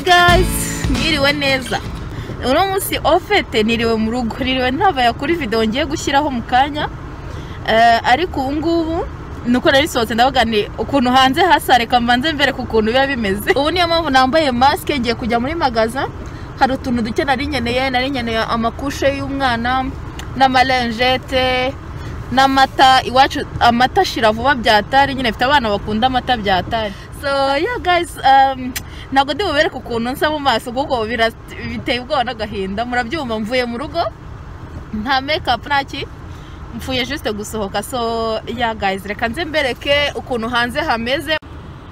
gazi mwiriwe neza uno munsi ofete niriwe mu rugo niriwe ntabaye kuri videwo ngiye gushyiraho mu kanya Eh, ariko ubu ngubu ni uko nari sohotse ndavuga ni ukuntu hanze hasa reka mbanze mbere ku kuntu biba bimeze ubu niyo mpamvu nambaye masike ngiye kujya muri magaza hari utuntu duke nari nkeneye nari nkeneye amakushe y'umwana n'amarenjete n'amata iwacu amata ashira vuba byatari nyine mfite abana bakunda amata byatari so yeah guys um, ntabwo ndi bubereke ukuntu nsa mu maso kuko bira- biteye ubwoba n'agahinda murabyumva mvuye mu rugo nta make up nta ki mfuye juste gusohoka so yeah guys reka nze mbereke ukuntu hanze hameze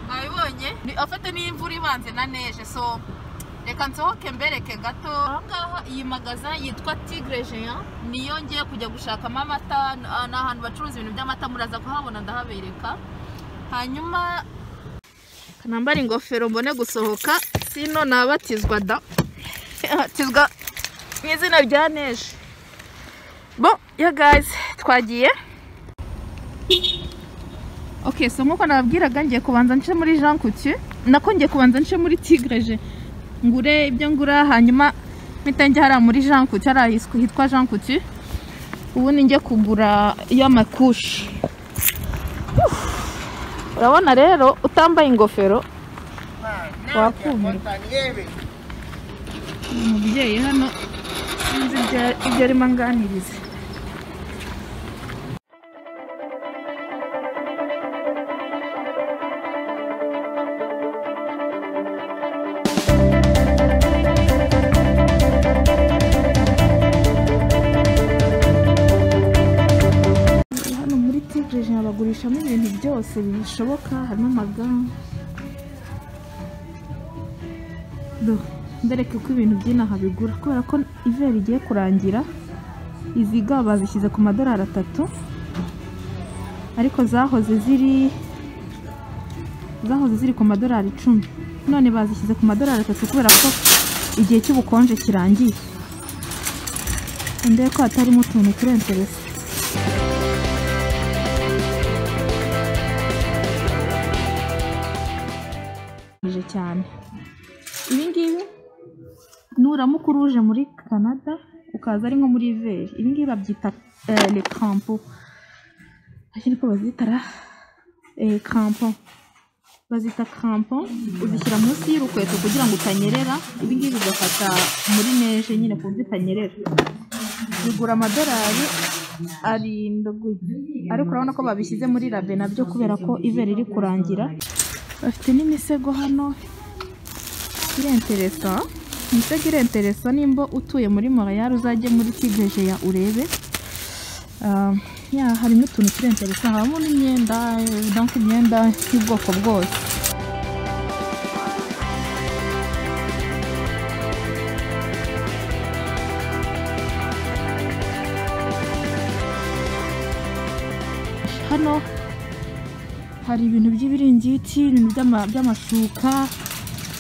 mwabibonye ni afate n'imvura ibanze na neje so reka nsohoke mbereke gato aha ngaha iyi magaza yitwa tigre jean niyo ngiye kujya gushakamo amata ni ah, ni ahantu bacuruza ibintu by'amata muraza kuhabona ndahabereka hanyuma kanambara ingofero mbone gusohoka sino nabatizwa da batizwa mu izina rya neje bo ya gayizi twagiye oke so nk'uko nababwiraga ngiye kubanza nce muri jean coutu nako ngiye kubanza nce muri tigreje ngure ibyo ngura hanyuma mpita njya hariya muri jean coutu hariya hiswa- hitwa jean coutu ubundi njye kugura y'amakushi Uf. urabona rero utambaye ingofero wakumirwa umubyeyi hano sinzi ibyo- ibyo arimo anganiriza hano muri tigre jean bagurishamo ibintu byose bishoboka harimo amaga Do, mbereke ko ibintu by'inaha bigura kubera ko ivera rigiye kurangira izi ga bazishyize ku madorari atatu ariko zahoze ziri zahoze ziri ku madorari icumi none bazishyize ku madorari atatu kubera ko igihe cy'ubukonje kirangiye ndebe ko hatarimo utuntu turensereza bije cyane ibi ngibi nuramuka uruje muri canada ukaza ari nko muri veri ibi ngibi babyita eh, le crampo icyo niko bazitara eh, crampo bazita crampo uzishyira munsi y'urukweto kugira ngo utanyerera ibi ngibi bigafata muri neje nyine ku buryo utanyerera bigura amadolari arindwi ariko urabona ko babishyize muri rabe nabyo kubera ko iveri riri kurangira bafite n'imisego hano irenteresa imisego irenteresa nimba utuye muri morayari uzajye muri tigeje ya urebe Ah, ya harimo utuntu turenteresa habamo n'imyenda eh, donc imyenda y'ubwoko bwose hano hari ibintu by'ibiringiti ibintu by'ama- by'amashuka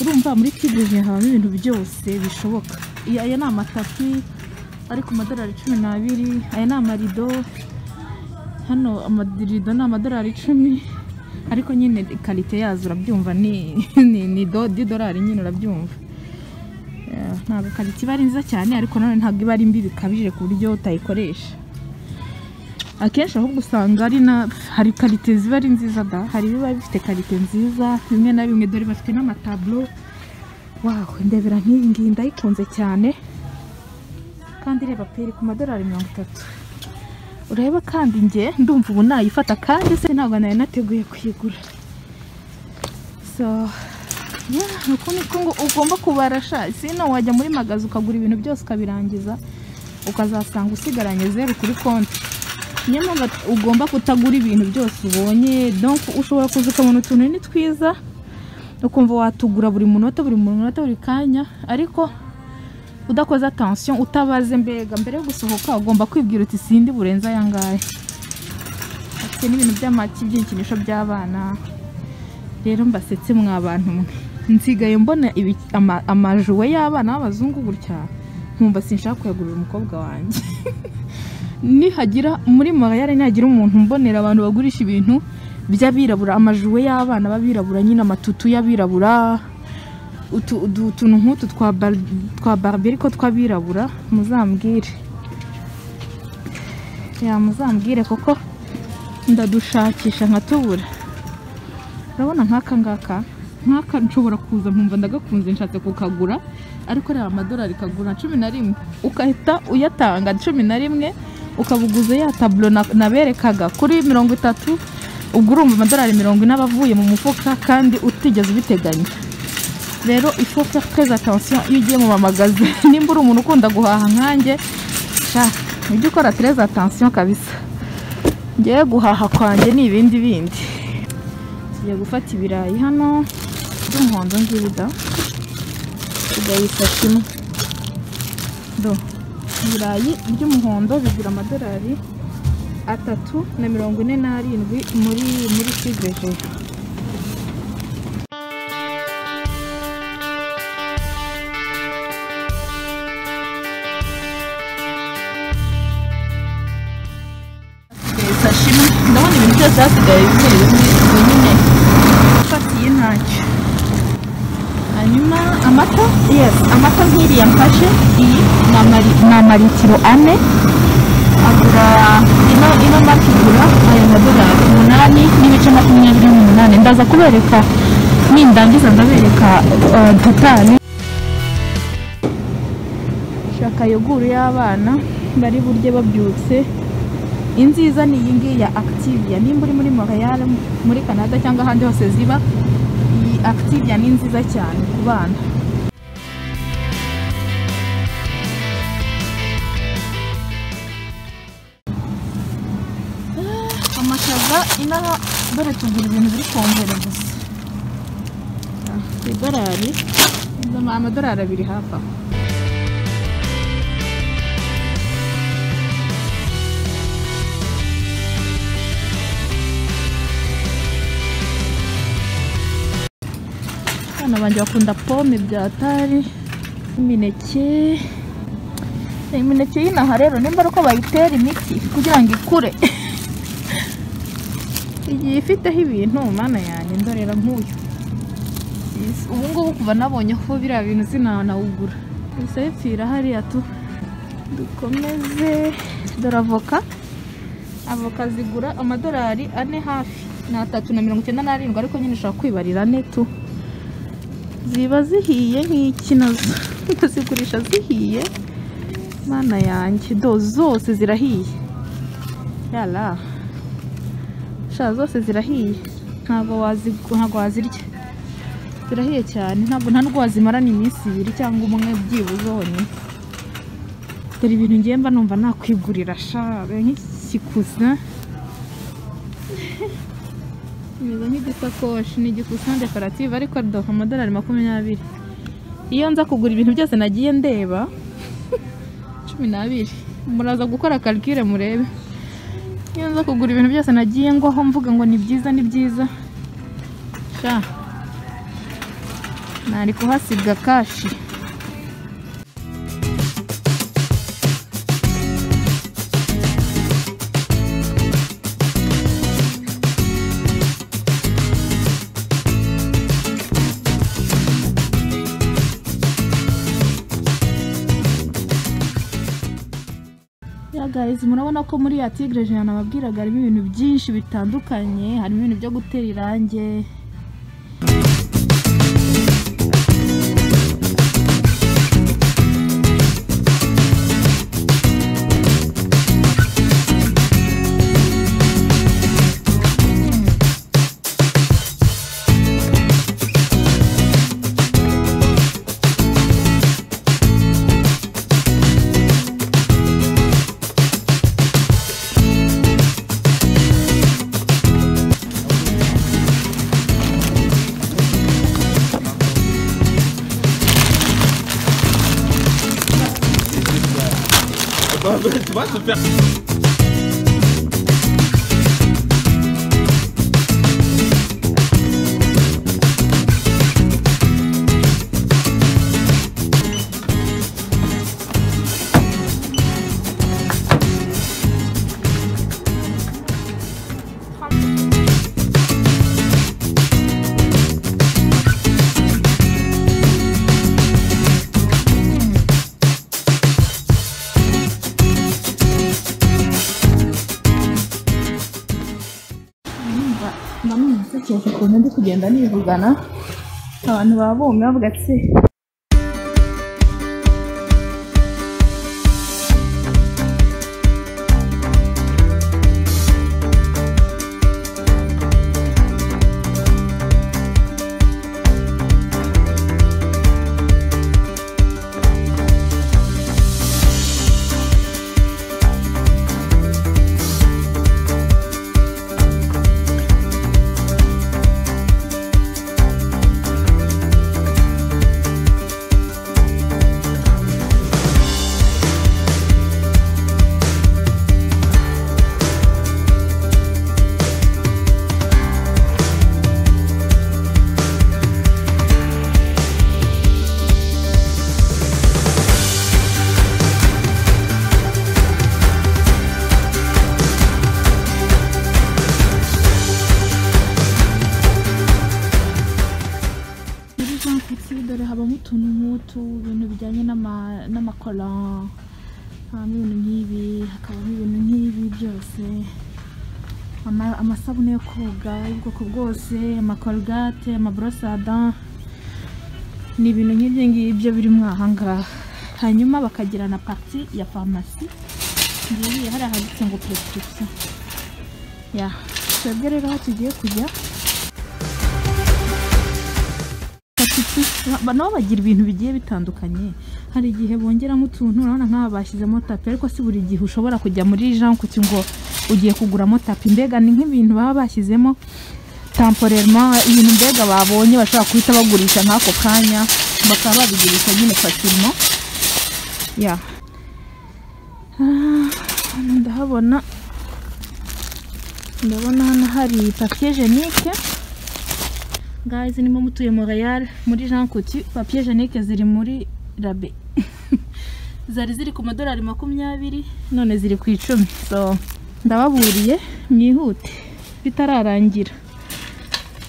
urumva muri kibuye habamo ibintu byose bishoboka Iya- aya ni amatapi ari ku madorari cumi n'abiri aya ni amarido hano amarido ni amadorari icumi ariko nyine karite yazo urabyumva ni ni ni do didorari nyine urabyumva Eh, ntabwo karite iba ari nziza cyane ariko nanone ntabwo iba ari mbi bikabije ku buryo utayikoresha akenshi ahubwo usanga ari na hari karite ziba ari nziza da hari ibiba bifite karite nziza bimwe na bimwe dore bafite n'amataburo wawe ndebera nk'iyi ngiyi ndayikunze cyane kandi reba pe iri ku madorari mirongo itatu urebe kandi njye ndumva ubu nayifata kandi se ntabwo nari nateguye kuyigura so yeah, ni uko niko ngo ugomba kubarasha sino wajya muri magazi ukagura ibintu byose ukabirangiza ukazasanga usigaranye zeru kuri konti niyo mpamvu at- ugomba kutagura ibintu byose ubonye donc ushobora kuza ukabona utuntu ni twiza ukumva watugura buri munota buri munota buri kanya ariko udakoze attention utabaze mbega mbere yo gusohoka ugomba kwibwira uti sindi burenze aya ngaya afite n'ibintu by'amaki by'ibikinisho by'abana rero mbasetse mwa bantu mwe nsigaye mbona ibi- ama- amajuwe y'abana b'abazungu gutya nkumva sinshaka kuyagurira umukobwa wanjye nihagira muri magare nihagira umuntu mbonera abantu bagurisha ibintu by'abirabura amajuwe y'abana b'abirabura nyine amatutu y'abirabura utu udu- utuntu nk'utu twa bar- twa barbe ariko tw'abirabura muzambwire ya muzambwire kuko ndadushakisha nkatubura urabona nk'aka ngaka nk'aka nshobora kuza nkumva ndagakunze nshatse kukagura ariko reba amadolari kagura cumi na rimwe ugahita uyatanga cumi na rimwe ukabuguza ya taburo na- naberekaga kuri mirongo itatu ubwo urumva amadolari mirongo ine aba avuye mu mufuka kandi utigeze ubiteganya rero ifo faire très attention iyo ugiye mu mamagazi nimba uri umuntu ukunda guhaha nkanjye sha ujye ukora très attention kabisa ngewe guhaha kwanjye ni ibindi bindi tujya gufata ibirayi hano by'umuhondo ngibi da tugayifata imwe do ibirayi by'umuhondo bigura amadolari atatu na mirongo ine n'arindwi muri muri kivejeje sashimi ndabona ibintu byose hasigaye bimwe bimwe binini ifatiye ntacyo hanyuma amata yes amata nk'iriya mfashe iyi ni amari- ni amaritiro ane agura ino ino mata igura aya madolari umunani n'ibice makumyabiri n'umunani ndaza kubereka nindangiza ndabereka eh, totali shaka yoguru y'abana bari burye babyutse inziza ni iyi ngiyi ya activia nimba uri muri montreal muri canada cyangwa ahandi hose ziba iyi activia ni nziza cyane ku bana amashaza inaha dore tugura ibintu biri kongera gusa Ah, ku idolari amadolari abiri hafi aho abana banjye bakunda pome bya tari imineke imineke y'inaha rero nimba ari uko bayitera imiti kugira ngo ikure igiye ifiteho ibintu mana yanjye ndorera nk'uyu Is- ubu ngubu kuva nabonye ko biriya bintu sinanawugura gusa bipfira hariya tu dukomeze dore avoka avoka zigura amadolari ane hafi ni atatu na mirongo icyenda n'arindwi ariko nyine ushobora kwibarira ane tu ziba zihiye nk'iki nazo kuzigurisha zihiye mana yanjye do zose zirahiye yara sha zose zirahiye ntabwo wazi- ntabwo wazirya zirahiye cyane ntabwo nta nubwo wazimarana iminsi ibiri cyangwa umwe byibuze wonyine dore ibintu ngiye mba numva nakwigurira sha nk'ikikuza bimeze nk'igisakoshi ni igikusan dekorative ariko do amadolari makumyabiri iyo nza kugura ibintu byose nagiye ndeba cumi n'abiri muraza gukora karikire murebe iyo nza kugura ibintu byose nagiye ngwaho mvuga ngo ni byiza ni byiza sha nari kuhasiga kashi Ya guys, murabona ko muri ya Tigre Jean nababwiraga harimo ibintu byinshi bitandukanye, harimo ibintu byo gutera irange. tu vois, se faire. namwe nasekeje ukuntu ndi kugenda nivugana abantu baba bumwe bavuga ati muri jean kuti dore habamo utuntu nk'utu ibintu bijyanye n'ama- n'amakora habamo ibintu nk'ibi hakabamo ibintu nk'ibi byose Ama- amasabune yo koga y'ubwoko bwose amakorogate amaborosada ni ibintu nk'ibyo ngibyo biri mo aha ngaha hanyuma bakagira na pati ya farumasi ngiye hari ahanditse ngo prescription ya twebwe rero aho tugiye kujya batatu ba- nabo bagira ibintu bigiye bitandukanye hari igihe bongeramo utuntu urabona nk'aba bashyizemo tapi ariko si buri gihe ushobora kujya muri jean kuti ngo ugiye kuguramo tapi mbega ni nk'ibintu baba bashyizemo temporellement ibintu mbega babonye bashobora guhita bagurisha nk'ako kanya bakaba babigurisha nyine facilement ya Ah, hano ndahabona ndabona hano hari papier jenike Guys, niba mutuye Montreal muri Jean Coutu, papier Janique ziri muri rabe. Zari ziri ku madolari makumyabiri none ziri ku icumi. So ndababuriye mwihute bitararangira.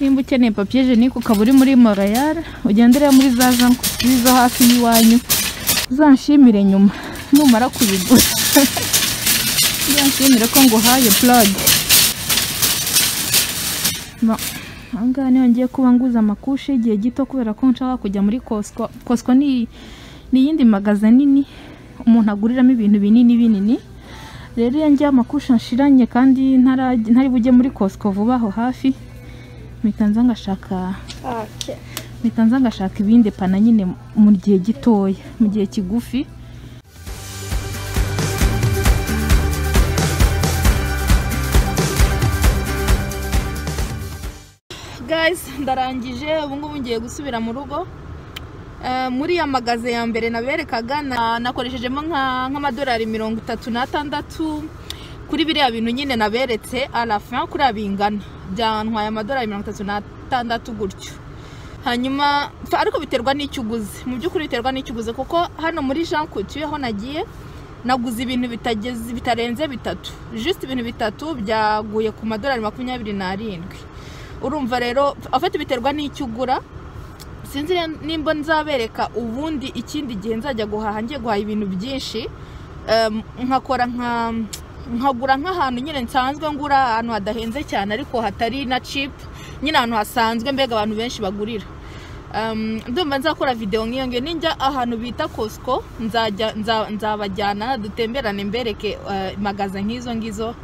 Nimba ukeneye papier Janique ukaba uri muri Montreal, ugendere muri za Jean Coutu zo hafi y'iwanyu. Uzanshimire nyuma numara kubigura. Uzanshimire ko nguhaye plug. Ba- ahangaha niho ngiye kuba nguza amakushe igihe gito kubera ko nshaka kujya muri Costco Costco ni ni iyindi magaza nini umuntu aguriramo ibintu binini binini rero iyo ngiye amakushe nshiranye kandi ntara- ntari bujye muri Costco vuba aho hafi mpita nza ngashaka mpita nza ngashaka ibindi pana nyine mu gihe gitoya mu gihe kigufi guys ndarangije ubu ngubu ngiye gusubira mu rugo Eh, muri ya magaze ya mbere naberekaga na- nakoreshejemo nka- nk'amadolari mirongo itatu n'atandatu kuri biriya bintu nyine naberetse arafa kuriya bingana byantwaye amadolari mirongo itatu n'atandatu gutyo hanyuma fa- ariko biterwa n'icyo uguze mu by'ukuri biterwa n'icyo uguze kuko hano muri jean couture aho nagiye naguze ibintu bitageze bitarenze bitatu just ibintu bitatu byaguye ku madolari makumyabiri n'arindwi urumva rero afite biterwa n'icyo ugura sinzi re- nimba nzabereka ubundi ikindi gihe nzajya guhaha ngiye guhaha ibintu byinshi Em, nkakora nka nkagura nk'ahantu nyine nsanzwe ngura ahantu hadahenze cyane ariko hatari na chip nyine ahantu hasanzwe mbega abantu benshi bagurira Em, ndumva nzakora videwo nk'iyo ngiyo ninjya ahantu bita Costco nzajya nza- nzabajyana dutemberane mbereke eh, magaza nk'izo ngizo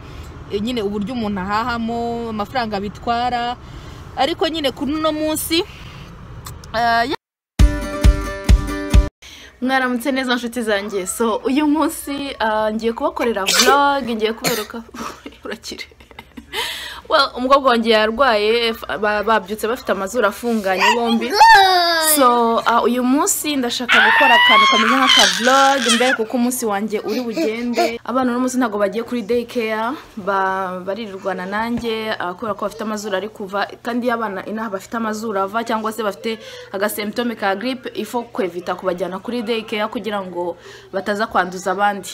eh, nyine uburyo umuntu ahahamo amafaranga bitwara ariko nyine kuri uno munsi eh, mwaramutse neza nshuti zanjye so uyu munsi ah, ngiye kubakorera vlog ngiye kubereka urakire well umukobwa wanjye yarwaye f- ba- babyutse bafite amazuru afunganye bombi so ah, uyu munsi ndashaka gukora akantu kameze nk'aka vlog mbereka uko umunsi wanjye uri bugende abana uno munsi ntabwo bagiye kuri day care ba- baririrwana nanjye ah, kubera ko bafite amazuru ari kuva kandi iyo abana inaha bafite amazuru ava cyangwa se bafite agasemptome ka gripe ifo kwevita kubajyana kuri day care kugira ngo bataza kwanduza abandi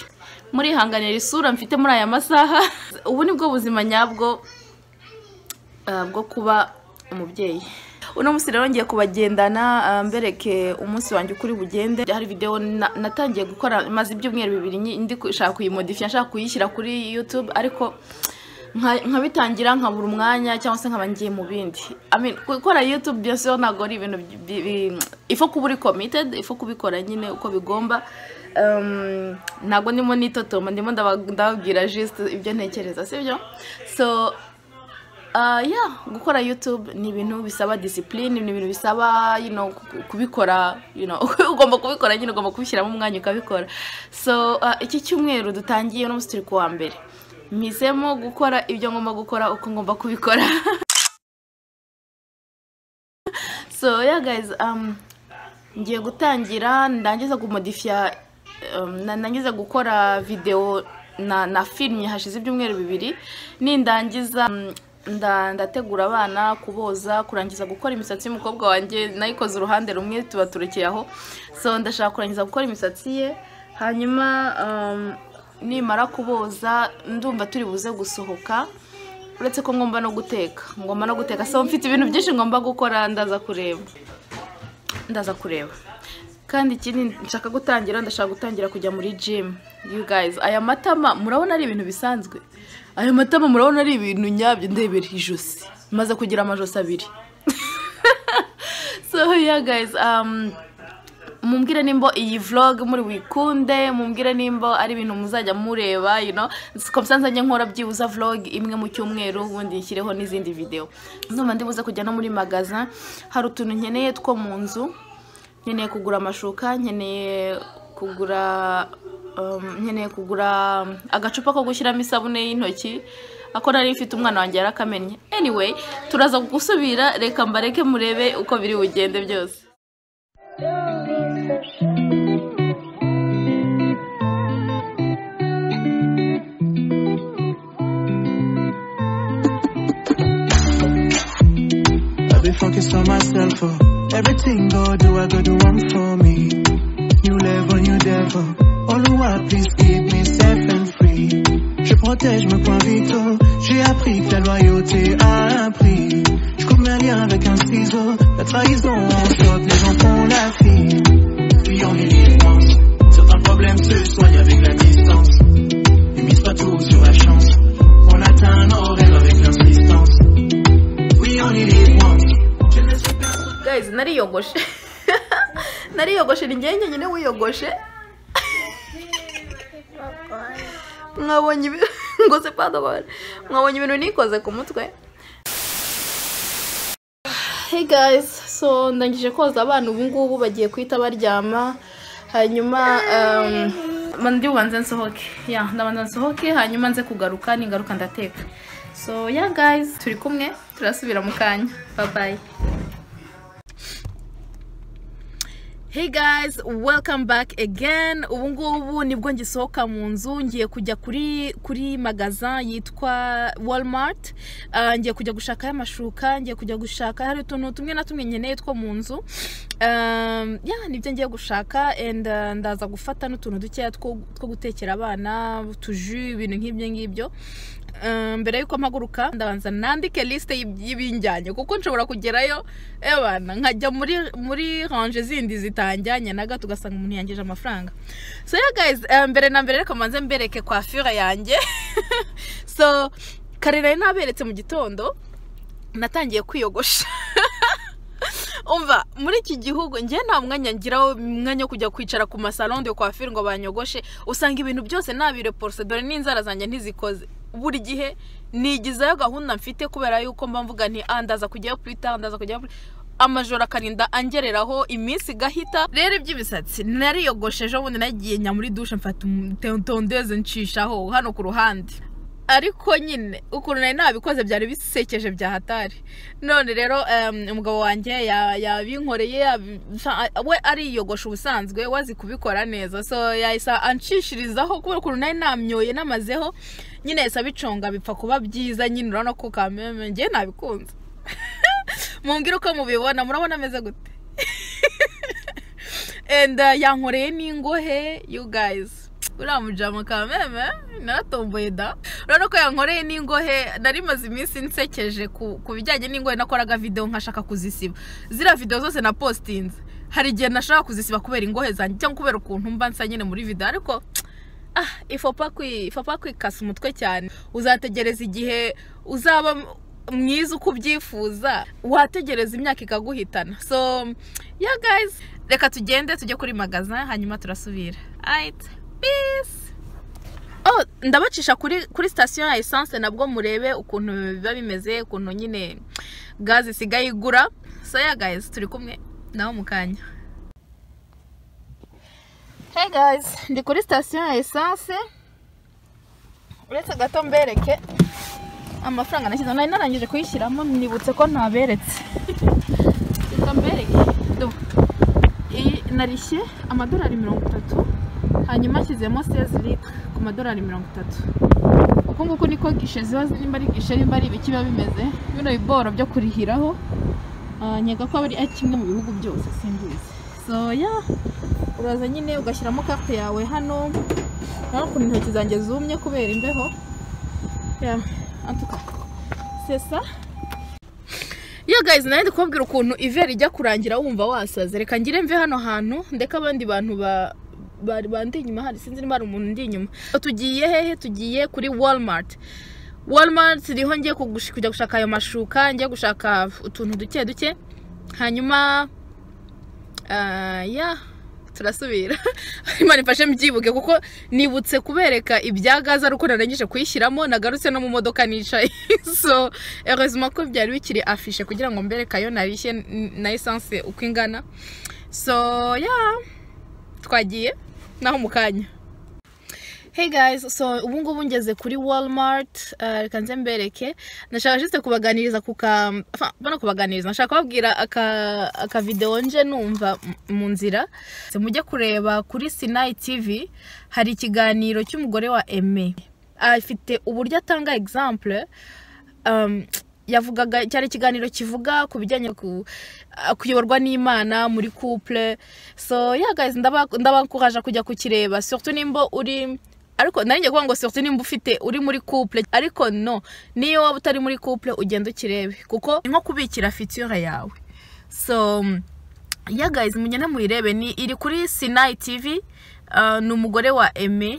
murihanganira isura mfite muri aya masaha ubu ni bwo buzima nyabwo ah, bwo kuba umubyeyi uno munsi rero ngiye kubagendana ah, mbereke umunsi wanjye uko uri bugende hari videwo na- natangiye gukora maze ibyumweru bibiri nyi- ndi ku- nshaka kuyimodifiya nshaka kuyishyira kuri youtube ariko nka- nkabitangira nkabura umwanya cyangwa se nkaba ngiye mu bindi I mean, gukora yutube byose yo ntabwo ari ibintu bi- bi- bi- ifu kuba uri committed ifu kubikora nyine uko bigomba Um, ntabwo ndimo nitotoma ndimo ndaba- ndababwira just ibyo ntekereza sibyo so Ah, yeah, gukora YouTube ni ibintu bisaba discipline ni ibintu bisaba you know, ku- kubikora you know, ugomba kubikora nyine ugomba kubishyiramo umwanya ukabikora so ah, iki cyumweru dutangiye uno munsi turi ku wa mbere mpisemo gukora ibyo ngomba gukora uko ngomba kubikora so yeah guys um, ngiye gutangira ndangiza kumodifiya um, na- ndangiza gukora videwo na, na filime hashize ibyumweru bibiri nindangiza um, nda- ndategura abana kuboza kurangiza gukora imisatsi y'umukobwa wanjye nayikoze uruhande rumwe tuba turekeye aho so ndashaka kurangiza gukora imisatsi ye hanyuma um, nimara kuboza ndumva turi buze gusohoka uretse ko ngomba no guteka ngomba no guteka so mfite ibintu byinshi ngomba gukora ndaza kureba ndaza kureba kandi ikindi nshaka gutangira ndashaka gutangira kujya muri gym you guys aya matama murabona ari ibintu bisanzwe aya matama murabona ari ibintu nyabyo ndebera ijosi maze kugira amajosi abiri so yeah guys um, mumbwire nimba iyi vlog muri wikunde mumbwire nimba ari ibintu muzajya mureba you know komisa nzajya nkora byibuza vlog imwe mu cyumweru ubundi nshyireho n'izindi video ndumva ndibuze kujya no muri magaza hari utuntu nkeneye two mu nzu nkeneye kugura amashuka nkeneye kugura um, nkeneye kugura agacupa ko gushyiramo isabune y'intoki ako nari mfite umwana wanjye yarakamenye anyway turaza gusubira reka mbareke murebe uko biri bugende byose I be focused on myself, oh. Everything go do, I go do one for me. New level, new devil. Oluwa, please keep me safe and free. Je protège mes points vitaux. J'ai appris que la loyauté a un prix. Je coupe mes liens avec un ciseau. La trahison, on choque, les gens font la fille. Puis on est l'ignorance. Certains problèmes se soignent avec la distance. Ne mise pas tout sur la chance. On atteint nos rêves avec l'insistance. We only live once. guys nariyogoshe nariyogoshe ni njyewe njyenyine wiyogoshe mwabonye ibi- ngoze padobora mwabonye ibintu nikoze ku mutwe hey guys so ndangije koza abana ubu ngubu bagiye kuhita baryama hanyuma um, ma- ndi bubanze nsohoke ya ndabanza nsohoke hanyuma nze kugaruka ningaruka ndateka so yeah guys turi kumwe turasubira mu kanya bye bye Hey guys, welcome back again. Ubu ngubu nibwo ngisohoka mu nzu ngiye kujya kuri kuri magazin yitwa Walmart. Uh, ngiye kujya gushakayo amashuka, ngiye kujya gushaka hari utuntu tumwe na tumwe nkeneye two mu nzu. Um, yeah, nibyo ngiye gushaka and uh, ndaza gufata n'utuntu dukeya two two gutekera abana, utuju, ibintu nk'ibyo ngibyo. Um, mbere yuko mpaguruka ndabanza nandike liste y'ib- y'ibinjyanye kuko nshobora kugerayo ebana nkajya muri muri ranje zindi zitanjyanye na gato ugasanga umuntu yangije amafaranga so yeah guys um, mbere na mbere reka mbanze mbereke coiffure yanjye so kare nari naberetse mu gitondo natangiye kwiyogosha umva muri iki gihugu njye nta mwanya ngiraho umwanya wo kujya kwicara ku masalo de coiffure ngo banyogoshe usanga ibintu byose nabireporose dore n'inzara zanjye ntizikoze buri gihe nigizayo gahunda mfite kubera yuko mba mvuga nti "Ah, ndaza kujyayo purita ndaza kujyayo purita amajoro akarinda angereraho iminsi igahita rero iby'imisatsi nariyogoshe ejo bundi nagiye njya muri dushe mfata tondeze ncishaho hano ku ruhande ariko nyine ukuntu nari nabikoze byari bisekeje bya hatari none rero em, umugabo wanjye ya- yabinkoreye yabi- nsa- we ariyogosha ubusanzwe we azi kubikora neza so yahise anshishirizaho kubera ukuntu nari namyoye namazeho nyine yahise abiconga bipfa kuba byiza nyine urabona ko kameme ngewe nabikunze mumbwire uko mubibona murabona ameze gute and uh, yankoreye n'ingohe you guys uriya mujama kameme naratomboye da urabona ko yankoreye n'ingohe nari maze iminsi nsekeje ku, ku bijyanye n'ingohe nakoraga videwo nkashaka kuzisiba ziriya videwo zose na postinze hari igihe nashaka kuzisiba kubera ingohe zanjye cyangwa kubera ukuntu mba nsa nyine muri videwo ariko ah ifapa kwi- ifapa kwikasa umutwe cyane uzategereza igihe uzaba m- mwiza uko ubyifuza wategereza imyaka ikaguhitana so ya guys reka tugende tujye kuri magaza hanyuma turasubira Alright, peace Oh, ndabacisha kuri kuri sitasiyo ya esanse nabwo murebe ukuntu biba bimeze ukuntu nyine gaze isigaye igura so ya guys turi kumwe nawe mu kanya Hey guys, ndi kuri sitasiyo ya esanse uretse gato mbereke amafaranga nashyize nari narangije kuyishyiramo nibutse ko ntaberetse reka mbereke Do. iyi narishye amadolari mirongo itatu hanyuma ashyizemo sezi litiro ku madolari mirongo itatu uku nguku niko gishe ziba nimba ari gishe nimba ari ibiki biba bimeze bino biboro byo kurihiraho Ah, nkeka ko ari ari kimwe mu bihugu byose simbizi so ya uraza nyine ugashyiramo karte yawe hano nawe ukuntu intoki zanjye zumye kubera imbeho ya antuka sesa Yo guys, nawe ndi kubabwira ukuntu ivera ijya kurangira wumva wasaze. Reka ngire mve hano hantu ndeka abandi bantu ba bari bandi inyuma hari sinzi niba hari umuntu ndi inyuma. Tugiye hehe? Tugiye kuri Walmart. Walmart niho ngiye kugush- kujya gushaka ayo mashuka, ngiye gushaka utuntu duke duke. Hanyuma ah, ya turasubira imana ifashe mbyibuke kuko nibutse kubereka ibya gaze ari uko narangije kuyishyiramo nagarutse no mu modoka nicaye so heureusement ko byari bikiri afishe kugira ngo mbereke ayo narishye n- na esanse uko ingana so ya twagiye naho mu kanya Hey guys, so ubu ngubu ngeze kuri Walmart, uh, reka nze mbereke. Nashaka juste kubaganiriza ku ka enfin, mbona kubaganiriza, nashaka kubabwira aka aka video nje numva m- mu nzira. Se mujye kureba kuri Sinai TV hari ikiganiro cy'umugore wa Aime. Afite uburyo atanga example um, yavugaga cyari ikiganiro kivuga ku bijyanye ku ah, kuyoborwa n'imana muri couple so yeah guys ndaba ndabakuraje kujya kukireba surtout nimba uri ariko nari ngiye kuvuga ngo surtout nimba ufite uri muri couple ariko no niyo waba utari muri couple ugenda ukirebe kuko ni nko kubikira fiture yawe so yeah guys mugende muyirebe ni iri kuri Sinai TV ah, ni umugore wa Aime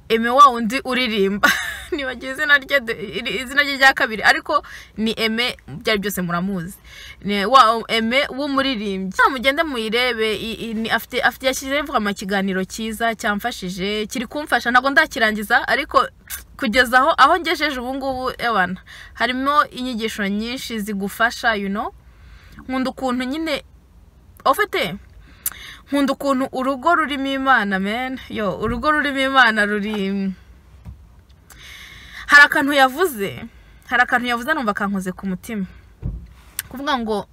Aime wa wundi uririmba nibagiwe izina rye de- iri- izina rye rya kabiri ariko ni Aime byari byose muramuzi ni wa Aime w'umuririmbyi Ah, mugende muyirebe i- i- ni- afite afite yashyizeho vuga amakiganiro cyiza cyamfashije kiri kumfasha ntabwo ndakirangiza ariko kugeza aho aho ngejeje ubu ngubu ewana harimo inyigisho nyinshi zigufasha you know nkunda ukuntu nyine ufite nkunda ukuntu urugo rurimo imana men yo urugo rurimo imana ruri hari akantu yavuze hari akantu yavuze numva kankoze ku mutima kuvuga ngo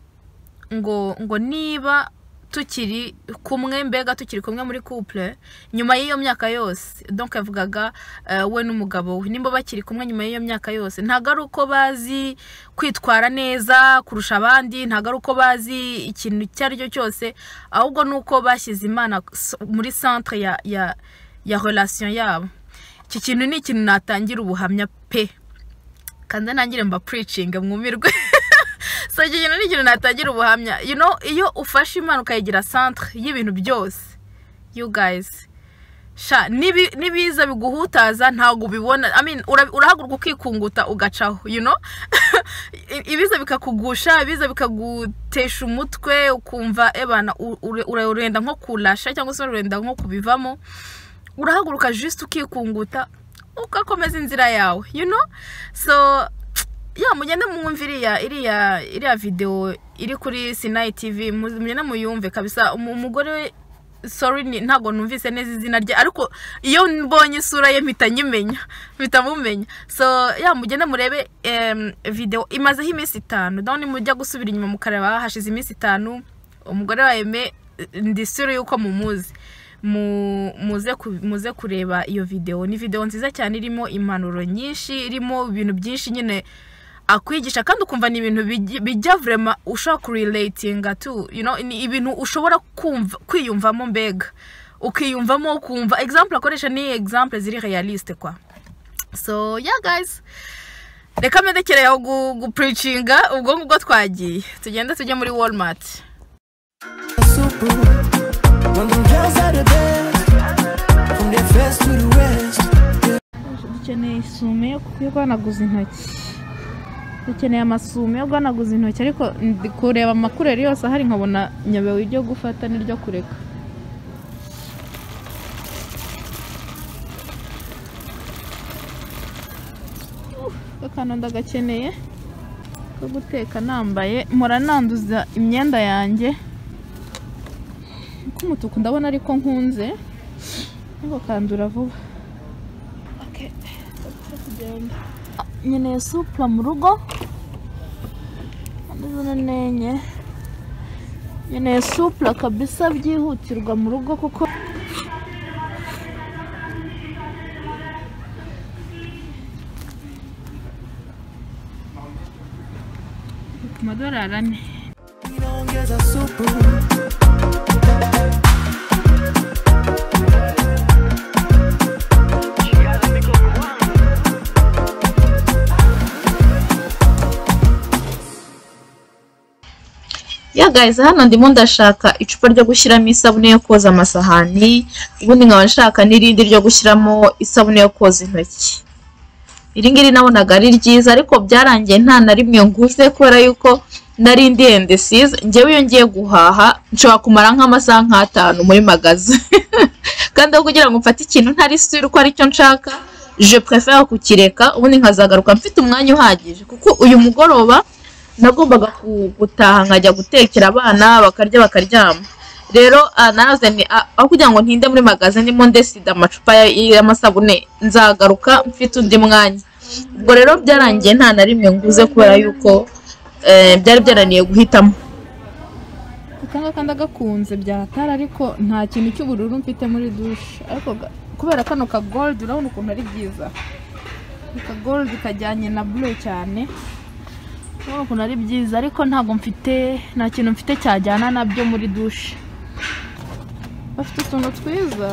ngo ngo niba tukiri kumwe mbega tukiri kumwe muri couple nyuma y'iyo myaka yose donc yavugaga eh, we n'umugabo we nimba bakiri kumwe nyuma y'iyo myaka yose ntabwo ari uko bazi kwitwara neza kurusha abandi ntabwo ari uko bazi ikintu icyo ari cyo cyose ahubwo ni uko bashyize imana s- muri centre ya ya ya relation yabo iki kintu ni ikintu natangira ubuhamya pe kandi nangire mba puricinga mwumirwe so iki kintu ni ikintu natangira ubuhamya you know iyo ufashe imana ukayigira centre y'ibintu byose you guys sha nibi- n'ibiza biguhutaza ntabwo ubibona I mean, ura- urahaguruka ukikunguta ugacaho you know I- ibiza bikakugusha ibiza bikagutesha umutwe ukumva ebana u- ure- ure- urenda nko kurasha cyangwa se urenda nko kubivamo urahaguruka just ukikunguta ugakomeza inzira yawe you know so ya mugende mwumve iriya iriya iriya video iri kuri Sinai TV mu- mugende muyumve kabisa Umu- umugore we sorry ni- ntabwo numvise neza izina rye ariko iyo mbonye isura ye mpita nyimenya mpita mumenya so ya mugende murebe em, video imazeho iminsi itanu daho nimujya gusubira inyuma mukareba hashize iminsi itanu umugore wa Aime ndi sure yuko mumuzi mu- muze ku- muze kureba iyo video ni video nziza cyane irimo impanuro nyinshi irimo ibintu byinshi nyine akwigisha kandi ukumva ni ibintu bijya- bijya vrema ushobora kurelatinga tu you know, ni ibintu ushobora kumva kwiyumvamo mbega ukiyumvamo ukumva example akoresha ni example ziri realiste kwa so yeah guys reka mperekereyeho gupuricinga ubwo ngubwo twagiye tugenda tujye muri walmart Super. When them girls out of bed, From their first to the rest. dukeneye isume yo yo guhanaguza intoki dukeneye amasume yo guhanaguza intoki ariko ndi kureba amakureri yose ahari nkabona nyabewe iryo gufata n'iryo kureka Uh, akantu ndagakeneye ko guteka nambaye mpora nanduza imyenda yanjye k'umutuku ndabona ariko nkunze ariko kandura vuba nkeneye supura mu rugo ndabona nenye nkeneye supura kabisa byihutirwa mu rugo kuko ku madorari ane Inaongeza supu ya guys hano ndimo ndashaka icupa ryo gushyiramo isabune yo koza amasahani ubundi nkaba nshaka n'irindi ryo gushyiramo isabune yo koza intoki iri ngiri nabonaga ari ryiza ariko byarangiye nta na rimwe nguze kubera yuko nari ndi endesize njyewe iyo ngiye guhaha nshobora kumara nk'amasaha nk'atanu muri magazi kandi aho kugira ngo mfate ikintu ntari sure ko aricyo nshaka je prefere kukireka ubundi nkazagaruka mfite umwanya uhagije kuko uyu mugoroba nagombaga ku- gutaha nkajya gutekera abana bakarya bakaryama rero ah, naze ni- ah, aho kugira ngo ntinde muri magaze ndimo ndesida amacupa ya- y'amasabune nzagaruka mfite undi mwanya ubwo rero byarangiye nta na rimwe nguze kubera yuko eh, byari byananiye guhitamo aka ngaka ndagakunze byaratara ariko nta kintu cy'ubururu mfite muri dushe ariko ga- kubera kano ka golide urabona ukuntu ari byiza aka golide kajyanye na bure cyane urabona ukuntu ari byiza ariko ntabwo mfite nta kintu mfite cyajyana nabyo muri dushe bafite utuntu twiza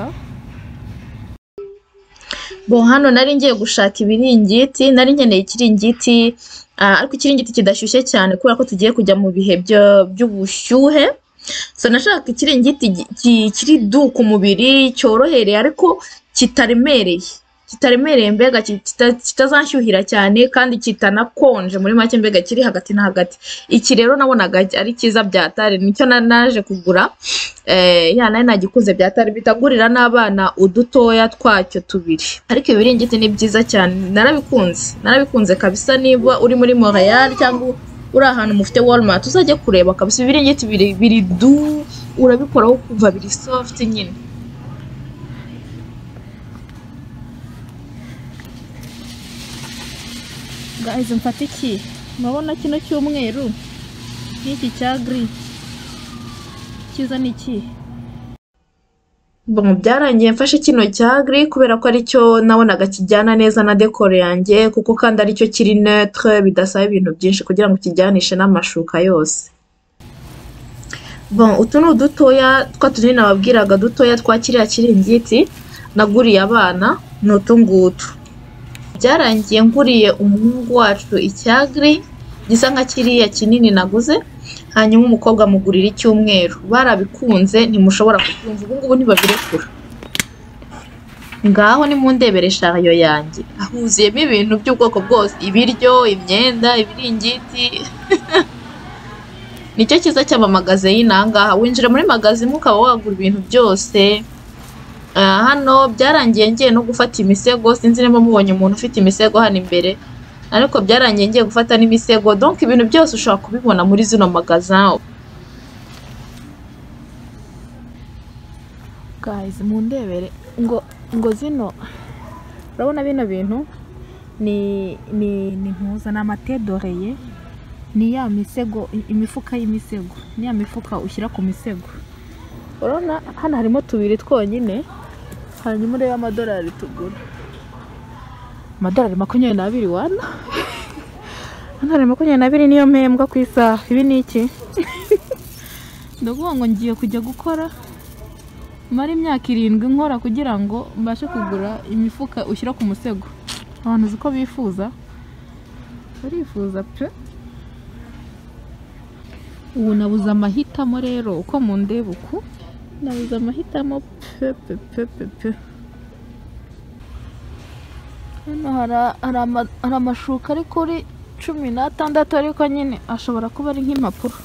bo hano nari ngiye gushaka ibiringiti nari nkeneye ikiringiti ah, ariko ikiringiti kidashyushye cyane kubera ko tugiye kujya mu bihe byo- by'ubushyuhe so nashaka ikiringiti gi- ki- kiri du ku mubiri cyorohereye ariko kitaremereye kitaremereye mbega ki- kita- kitazashyuhira cyane kandi kitanakonje muri make mbega kiri hagati na hagati iki rero nabonaga ari cyiza byatari nicyo na- naje kugura eh, ya nari nagikuze byatari bitagurira n'abana udutoya twacyo tubiri ariko ibiringiti ni byiza cyane narabikunze narabikunze kabisa niba uri muri Montreal cyangwa uri ahantu mufite Walmart uzajye kureba kabisa ibiringiti biri biri du urabikoraho kuva biri soft nyine guys mfata iki murabona kino cy'umweru n'iki cya giri cyiza ni iki Bon, byarangiye mfashe kino cya gri kubera ko aricyo nabonaga kijyana neza na dekoro yanjye kuko kandi aricyo kiri neutre bidasaba ibintu byinshi kugira ngo kijyanishe n'amashuka yose bon utu ni udutoya twa tunini nababwiraga dutoya twa kiriya kiringiti naguriye abana ni utu ngutu byarangiye nguriye umuhungu wacu icya gri gisa nka kiriya kinini naguze hanyuma umukobwa amugurira icyumweru barabikunze ntimushobora kubyumva ubu ngubu ntibabirekura ngaho nimundebere shayo yanjye huzuyemo ibintu by'ubwoko bwose ibiryo imyenda ibiringiti nicyo cyiza cy'amamagaze y'inangaha winjira muri magazine ukaba wagura ibintu byose Ah, hano byarangiye ngiye no gufata imisego sinzi niba mubonye umuntu ufite imisego hano imbere ariko byarangiye ngiye gufata n'imisego donc ibintu byose ushobora kubibona muri zino magazin guys mundebere ngo ngo zino urabona bino bintu ni ni ni impuza ni amatedoreye ni ya misego imifuka y'imisego ni ya mifuka ushyira ku misego urabona hano harimo tubiri twonyine hanyuma urebe amadorari tugura amadorari makumyabiri n'abiri wana amadorari makumyabiri n'abiri niyo mpembwa ku isaha ibi ni iki ndavuga ngo ngiye kujya gukora mara imyaka irindwi nkora kugira ngo mbashe kugura imifuka ushyira ku musego abantu uzi ko bifuza barifuza pe ubu nabuze amahitamo rero uko mundeba uku nabuze amahitamo pe pe pe pe pe hano hari- hari ama- hari amashuka ari kuri cumi n'atandatu ariko nyine ashobora kuba ari nk'impapuro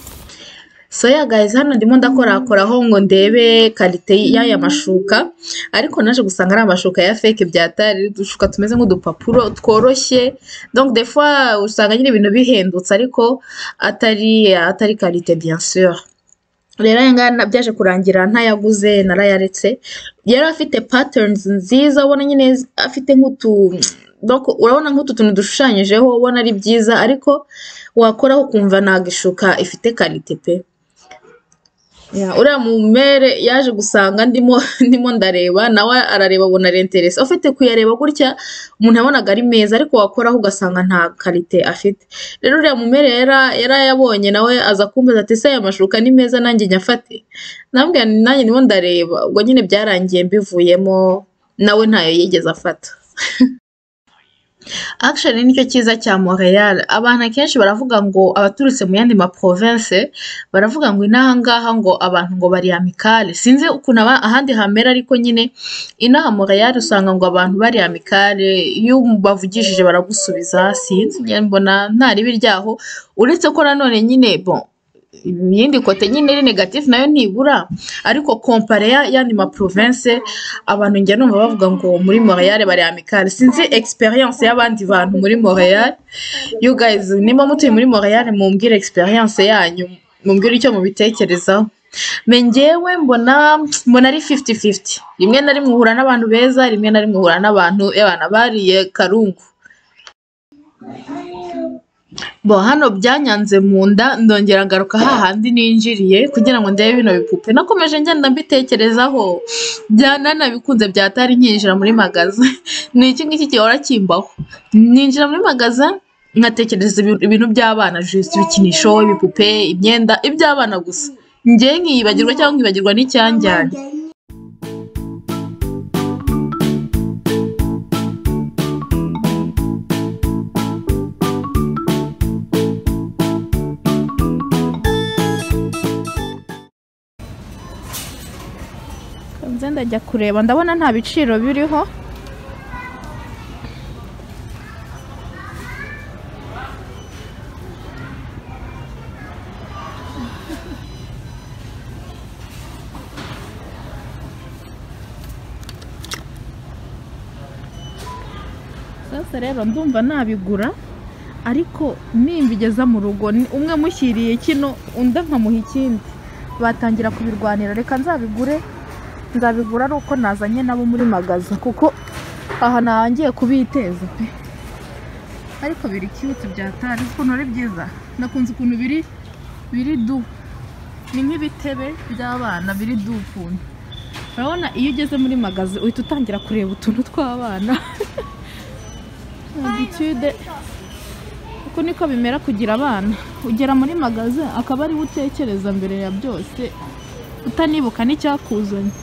so ya guys hano ndimo ndakorakoraho ngo ndebe karite y'aya mashuka ariko naje gusanga ari amashuka ya fake byatari udushuka tumeze nk'udupapuro tworoshye donc des fois usanga nyine ibintu bihendutse ariko atari atari karite bien sûr rero aya ngaya na- byaje kurangira ntayaguze narayaretse yari afite patterns nziza ubona nyine afite nk'utu donc urabona nk'utu tuntu dushushanyijeho ubona ari byiza ariko wakoraho ukumva ntabwo ishuka ifite karite pe Ya, uriya mumere yaje gusanga ndimo ndimo ndareba nawe arareba abona arinteresa ufite kuyareba gutya umuntu yabonaga ari meza ariko wakoraho ugasanga nta karite afite rero uriya mumere yara- yarayabonye nawe aza kumbaza ati se aya mashuka ni meza nanjye nyafate nambwira nti, nanjye ndimo ndareba ubwo nyine byarangiye mbivuyemo nawe ntayo yigeze afata action nicyo cyiza cya Montreal abantu akenshi baravuga ngo abaturutse mu yandi ma province baravuga ngo inaha ngaha ngo abantu ngo bari amicale sinzi ukuntu aba- ahandi hamera ariko nyine inaha Montreal usanga ngo abantu bari amicale iyo bavugishije baragusubiza sinzi njye mbona nta ribi ryaho uretse ko nanone nyine bon iyindi kote nyine ari negative nayo ntibura ariko kompare ya- y'andi ma province abantu njya numva bavuga ngo muri Montreal bari amicale sinzi experience y'abandi bantu muri Montreal you guys niba mutuye muri Montreal mumbwire experience yanyu mumbwire icyo mubitekerezaho me njyewe mbona mbona ari 50-50 rimwe na rimwe uhura n'abantu beza rimwe na rimwe uhura n'abantu y'abana bariye karungu bo hano byanyanze mu nda ndongera ngaruka hahandi ninjiriye kugira ngo ndebe bino bipupe nakomeje ngenda mbitekerezaho byanana bikunze byatari nkinjira muri magaza ni iki ngiki gihora kimbaho ninjira muri magaza nkatekereza ibintu- ibintu by'abana just ibikinisho ibipupe imyenda iby'abana gusa njye nkiyibagirwa cyangwa nkibagirwa n'icyanjyanye nze ndajya kureba ndabona nta biciro biriho sasa rero ndumva nabigura ariko nimbigeza mu rugo ni- umwe mushyiriye kino undi nkamuha ikindi batangira kubirwanira reka nzabigure nzabigura ari uko nazanye nabo muri magaza kuko aha ntangiye kubiteza pe ariko biri cute byatari ukuntu ari byiza nakunze ukuntu biri biri du ni nk'ibitebe by'abana biri du ukuntu urabona iyo ugeze muri magazi uhita utangira kureba utuntu tw'abana habitude uko niko bimera kugira abana ugera muri magazi akaba ariwe utekereza mbere ya byose utanibuka n'icyakuzanye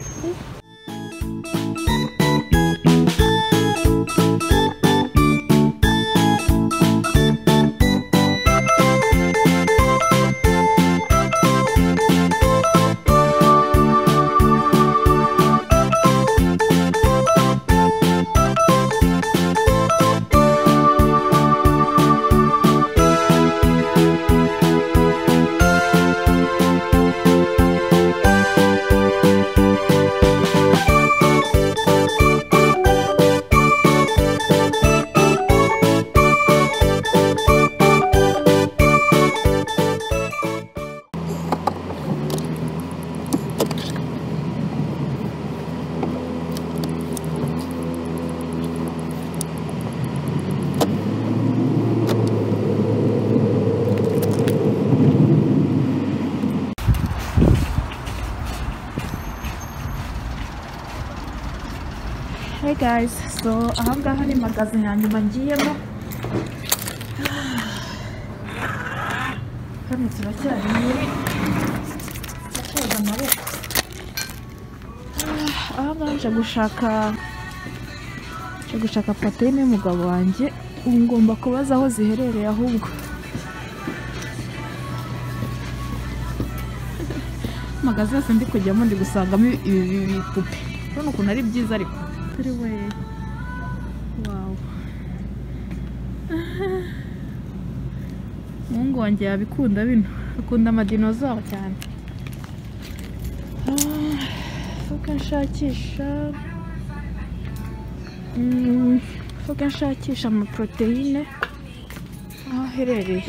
Hey guys, so ahangaha ni magazi ya nyuma ngiyemo hano turacyari muri koza amaboko Ah, ahangaha nje gushaka nje gushaka proteine y'umugabo wanjye ubu ngomba kubaza aho ziherereye ahubwo magazi yose ndi kujyamo ndi gusangamo ibi- ibi bipupe urabona ukuntu ari byiza ariko kuri we wawu umuhungu wanjye yabikunda bino akunda amadinozawa cyane fuka nshakisha Mm, fuka nshakisha amaporoteyine aho aherereye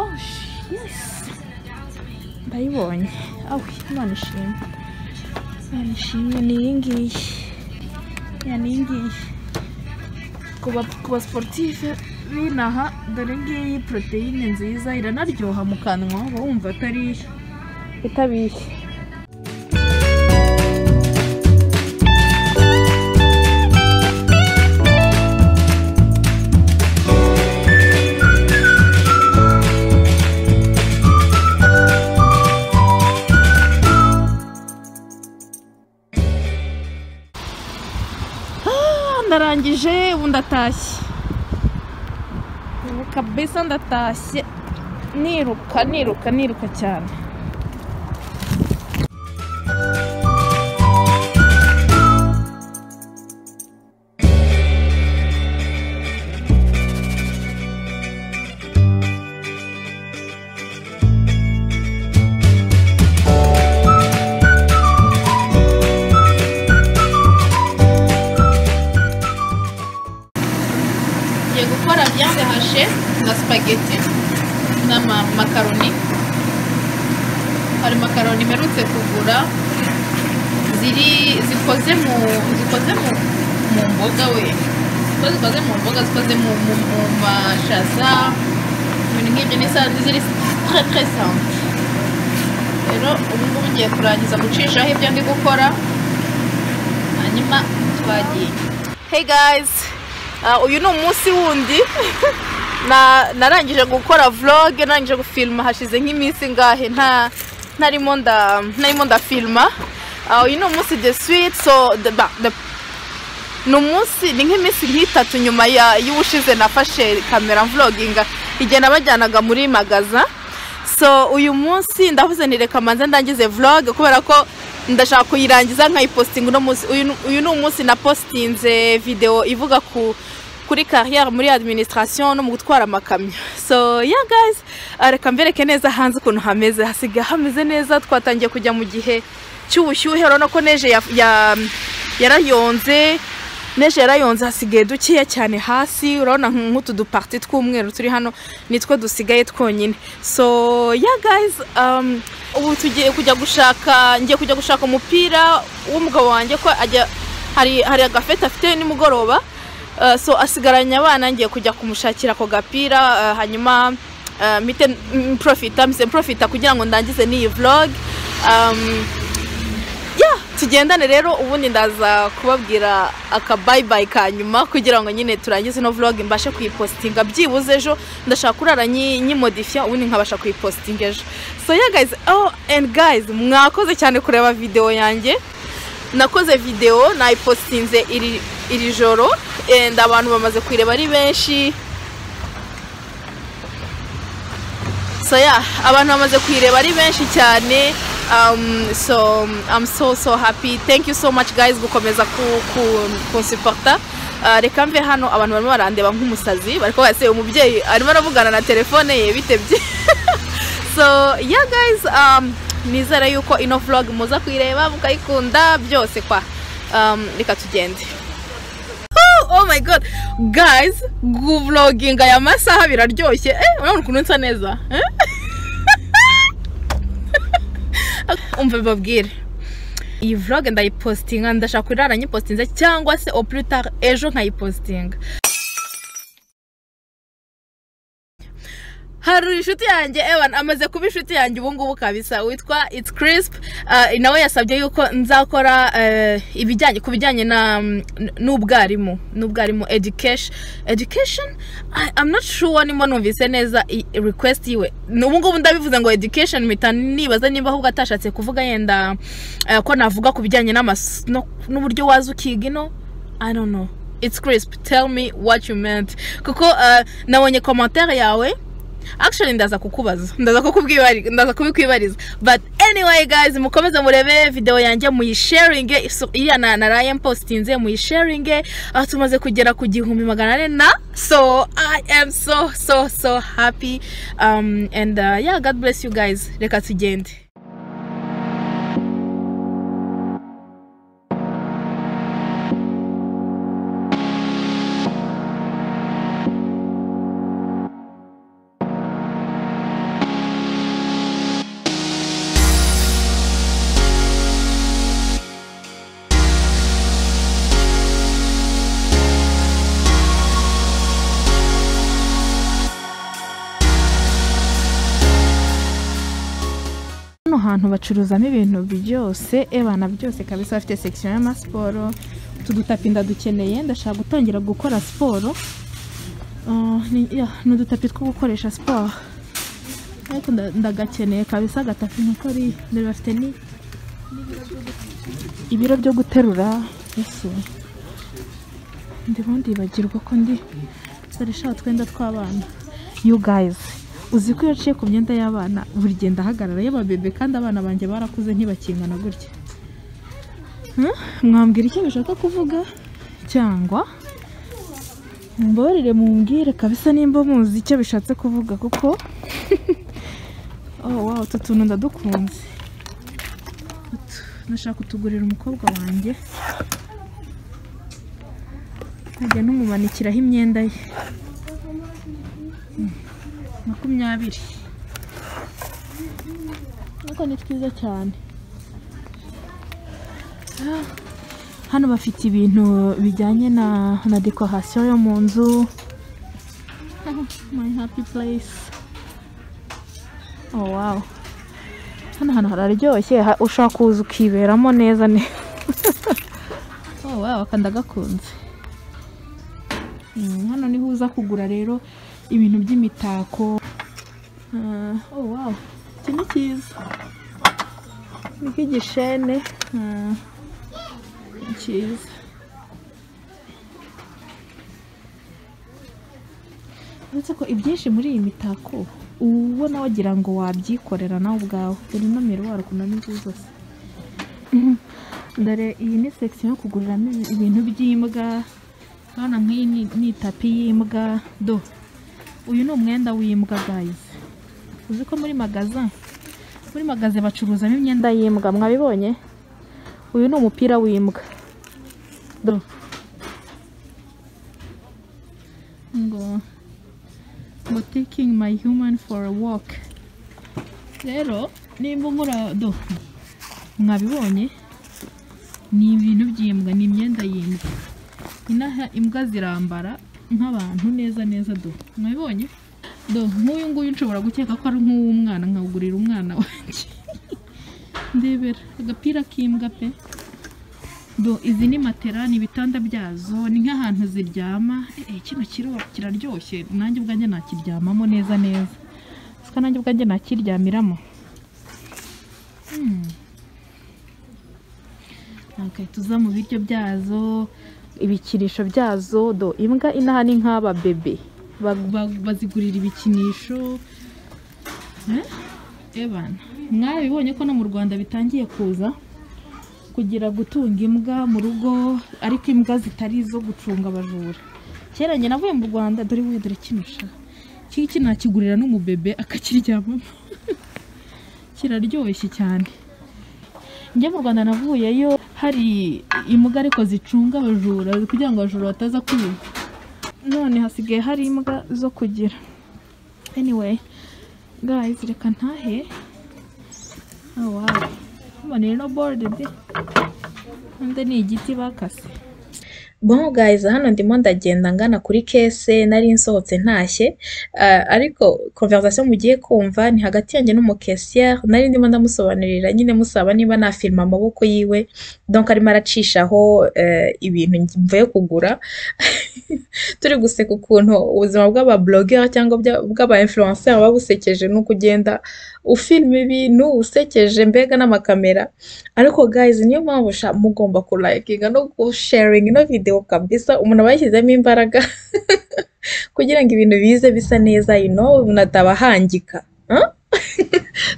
oh sh- yes ndayibonye awe imana ishimwe imana ishimwe ni iyi ngiyi ya ni iyi ngiyi ku ba- ku ba siporutifu binaha dore ngiyi poroteyine nziza iranaryoha mu kanwa uba wumva atari itabishye ndarangije ubu ndatashye ubu kabisa ndatashye niruka niruka niruka cyane ngiye gukora viande hashe na supageti n'amakaroni hari makaroni mperutse kugura ziri zikoze mu zikoze mu mu mboga we ko zikoze mu mboga zikoze mu mu mu mashaza ibintu nk'ibyo ni sa ziri très très simple rero ubu ngubu ngiye kurangiza gucishaho ibyo ndi gukora hanyuma twagiye hey guys Ah, uyu ni umunsi wundi Na- narangije gukora vlog narangije gufilma hashize nk'iminsi ngahe nta ntarimo nda ntarimo ndafilma Ah, uyu ni umunsi the sweet so the, ba, the ni umunsi ni nk'iminsi nk'itatu nyuma ya y'ubushize nafashe kamera mvloginga igihe nabajyanaga muri magaza so uyu munsi ndavuze ni reka manze ndangize vlog kubera ko ndashaka kuyirangiza nkayipositinga uno munsi uyu ni- uyu ni umunsi napositinze video ivuga ku kuri carrière muri administration no mu gutwara amakamyo so yeah guys ah, reka mbereke neza hanze ukuntu hameze hasigaye hameze neza twatangiye kujya mu gihe cy'ubushyuhe urabona ko neje ya, ya, yarayonze neje yarayonze hasigaye dukeya cyane hasi urabona nk'utu duparti tw'umweru turi hano nitwo dusigaye twonyine so yeah guys um, ubu tugiye kujya gushaka ngiye kujya gushaka umupira w'umugabo wanjye ko ajya hari, hari agafete afite nimugoroba uh, so asigaranye abana ngiye kujya kumushakira ako gapira uh, hanyuma uh, mpite mm, profita mpite profita kugira ngo ndangize n'iyi vlog um, yeah tugendane rero ubundi ndaza kubabwira akabayibayi ka nyuma kugira ngo nyine turangize ino vlog mbashe kuyipositinga byibuze ejo ndashaka kurara nyi- nyimodifiya ubundi nkabasha kuyipositinga ejo so yeah guys oh and guys mwakoze cyane kureba video yanjye nakoze video nayipositinze iri iri joro and abantu bamaze kuyireba ari benshi so yeah abantu bamaze kuyireba ari benshi cyane um, so i'm so so happy thank you so much guys gukomeza ku ku kunsupporta Uh, reka mve hano abantu barimo barandeba nk'umusazi bariko base umubyeyi arimo aravugana na telefone ye bitebye so yeah guys um, nizera yuko ino vlog muza kuyireba mukayikunda byose kwa um, reka tugende oh my god guys guvloginga aya masaha biraryoshye eh urabona ukuntu nsa neza eh? umva babwire iyi vlog ndayipositinga ndashaka kurara nyipositinze cyangwa se au plus tard ejo nkayipositinga hari inshuti yanjye evan amaze kuba inshuti yanjye ubungubu kabisa witwa its crisp uh, nawe yasabye yuko nzakora uh, ibijyanye ku bijyanye na mm, n- n'ubwarimu n'ubwarimu education education I, i'm not sure nimo numvise neza i- request yiwe Ni- ubungubu ndabivuze ngo education mpita nibaza nimba ahubwo atashatse kuvuga yenda uh, ko navuga ku bijyanye n'amas- no- n'uburyo waza ukiga ino i don't know it's crisp tell me what you meant kuko uh, nabonye commentaire yawe akishoni ndaza kukubaza ndaza kukubwibariza ndaza kubikwibariza but anyway guys mukomeze murebe videwo yanjye muyisharinge iso- iriya na na ryan positinze muyisharinge aho tumaze kugera ku gihumbi magana ane na so i am so so so happy um, and uh, yeah god bless you guys reka tugende hano hantu bacuruzamo ibintu byose ebana byose kabisa bafite sekisiyo y'amasiporo utu dutapi ndadukeneye ndashaka gutangira gukora siporo Ah, ni yeah, ni udutapi two gukoresha siporo ariko nda- ndagakeneye kabisa agatapi nkuko ari ndebe bafite ni ibiro byo guterura ese ndimo ndibagirwa ko ndi dukoresha utwenda tw'abana you guys uzi ko iyo aciye ku myenda y'abana buri gihe ndahagarara y'ababebe kandi abana banjye barakuze ntibakingana gutya Hmm? mwambwira icyo bashaka kuvuga cyangwa mumbabarire mumbwire kabisa nimba muzi icyo bishatse kuvuga kuko oh wow utu tuntu ndadukunze Utu- nashaka kutugurira umukobwa wanjye nkajya numumanikiraho imyenda ye makumyabiri ariko ni twiza cyane Ah, hano bafite ibintu bijyanye na na dekorasiyo yo mu nzu my happy place oh wow hano hantu hararyoshye ha- ushobora kuza ukiberamo neza ne oh wow kandi agakunze Mm, hano niho uza kugura rero ibintu by'imitako Ah, oh wow iki ni cyiza ni nk'igishene Ah, ni cyiza uretse ko ibyinshi muri iyi mitako uba ubona wagira ngo wabyikorera nawe ubwawe dore ino miruwari ukuntu ni nziza zose dore iyi ni sekisiyo yo kuguriramo ibi- ibintu by'imbwa hano nk'iyi ni- ni itapi y'imbwa do uyu ni umwenda w'imbwa guys uzi ko muri magaza muri magaze bacuruzamo imyenda y'imbwa mwabibonye uyu ni umupira w'imbwa do ngo ngo taking my human for a walk rero nimba nkora do mwabibonye ni ibintu by'imbwa ni imyenda y'imbwa inaha imbwa zirambara nk'abantu neza neza do mwabibonye do nk'uyu nguyu nshobora gukeka ko ari nk'uw'umwana nkawugurira umwana wanjye ndebera agapira k'imbwa pe do izi ni matera ni ibitanda byazo ni nk'ahantu ziryama eh, kino kiro kiraryoshye nanjye ubwanjye nakiryamamo neza neza siko nanjye ubwanjye nakiryamiramo Hmm. Okay, tuza mu biryo byazo ibikinisho byazo do imbwa inaha ni nk'aba bebe Ba- ba- bazigurira ibikinisho Eh? ebana mwabibonye ko no mu rwanda bitangiye kuza kugira gutunga imbwa mu rugo ariko imbwa zitari izo gucunga abajura kera njye navuye mu rwanda dore we dore kino sha iki ngiki nakigurira n'umubebe akakiryamamo kiraryoshye cyane njye mu rwanda navuyeyo hari imbwa ariko zicunga abajura kugira ngo abajura bataza kwiba none hasigaye hari imbwa zo kugira anyway guys reka ntahe oh wow mbona no boarded kandi ni igiti bakase Bon guys, hano ndimo ndagenda ngana kuri kese nari nsohotse ntashye ah, ariko conversation mugiye kumva ni hagati yanjye n'umukesiyeri nari ndimo ndamusobanurira nyine musaba niba nafirima amaboko yiwe donc arimo aracishaho eh, ibintu mvuye kugura turi guseka ukuntu ubuzima bw'abablogger cyangwa bya- bw'aba-influencer buba busekeje ni ukugenda ufilma ibintu usekeje mbega n'amakamera ariko guys niyo mpamvu sha mugomba kulayikinga no gusharinga ino video video kabisa umuntu aba yashyizemo imbaraga kugira ngo ibintu bize bisa neza you know umuntu atabahangika Huh?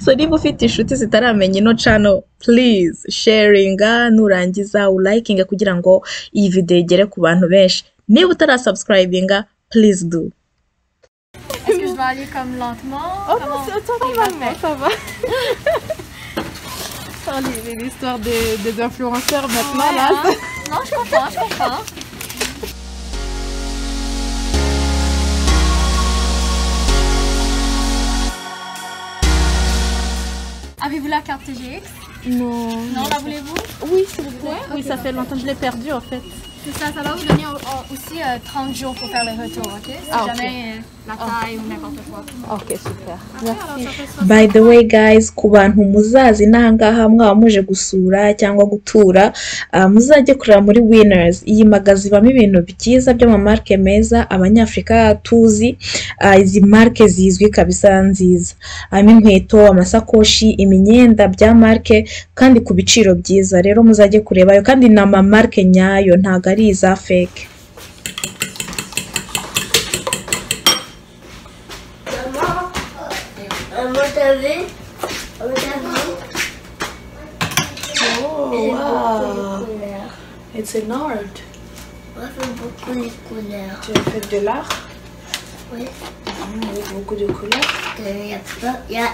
so niba ufite inshuti zitaramenya ino channel please sharinga nurangiza ulayikinga kugira ngo iyi video igere ku bantu benshi niba utarasubscribinga please do Est-ce que je vais aller comme lentement Comment- les- l'histoire des, des influenceurs maintenant Ouais, là. hein. Non, je comprends, je comprends. Avez-vous la carte TGX Non. Non, la voulez-vous Oui, s'il vous plaît. Ouais, oui, ok, ça fait longtemps, je l'ai perdu en fait. C'est ça, ça va vous donner euh, aussi euh, 30 jours pour faire le retour, ok Si Ah, ok. jamais euh, la taille ou n'importe quoi. Ok, super. by the way guys ku bantu muzazi n'ahangaha mwaba muje gusura cyangwa gutura ah, muzajye kureba muri winners iyi magazi ibamo ibintu byiza by'amamarike meza abanyafurika tuzi ah, izi marike zizwi kabisa nziza harimo inkweto amasakoshi imyenda bya marike kandi ku biciro byiza rero muzajye kurebayo kandi ni amamarike nyayo ntabwo ari iza fake Maman, t'as vu Maman, t'as vu Oh, wow It's an art. Moi, je fais beaucoup les couleurs. Tu as fait de l'art Oui, avec beaucoup de couleurs. parce qu'il y a plein... Il y a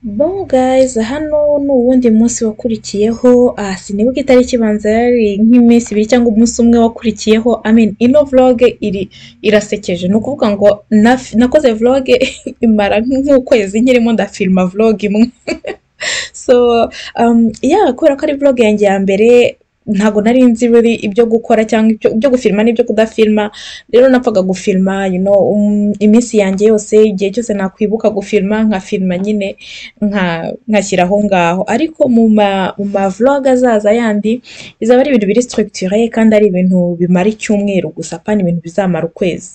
Bon guys, hano ni uwundi munsi wakurikiyeho, ah, sinibuka itariki ibanza yari nk'iminsi ibiri cyangwa umunsi umwe wakurikiyeho, I mean, ino vlog iri irasekeje, ni ukuvuga ngo naf- nakoze vlog imara nk'ukwezi nkirimo ndafilma vlog imwe so um, yeah, kubera ko ari vlog yanjye ya mbere ntago nari nzi really ibyo gukora cyangwa ibyo, ibyo gufilma n'ibyo kudafilma rero napfaga gufilma you know, um, iminsi yanjye yose igihe cyose nakwibuka gufilma nkafilma nyine nka- nkashyira aho ngaho ariko mu ma mu ma vlog azaza yandi bizaba ari ibintu biri structure kandi ari ibintu bimara icyumweru gusa apana ibintu bizamara ukwezi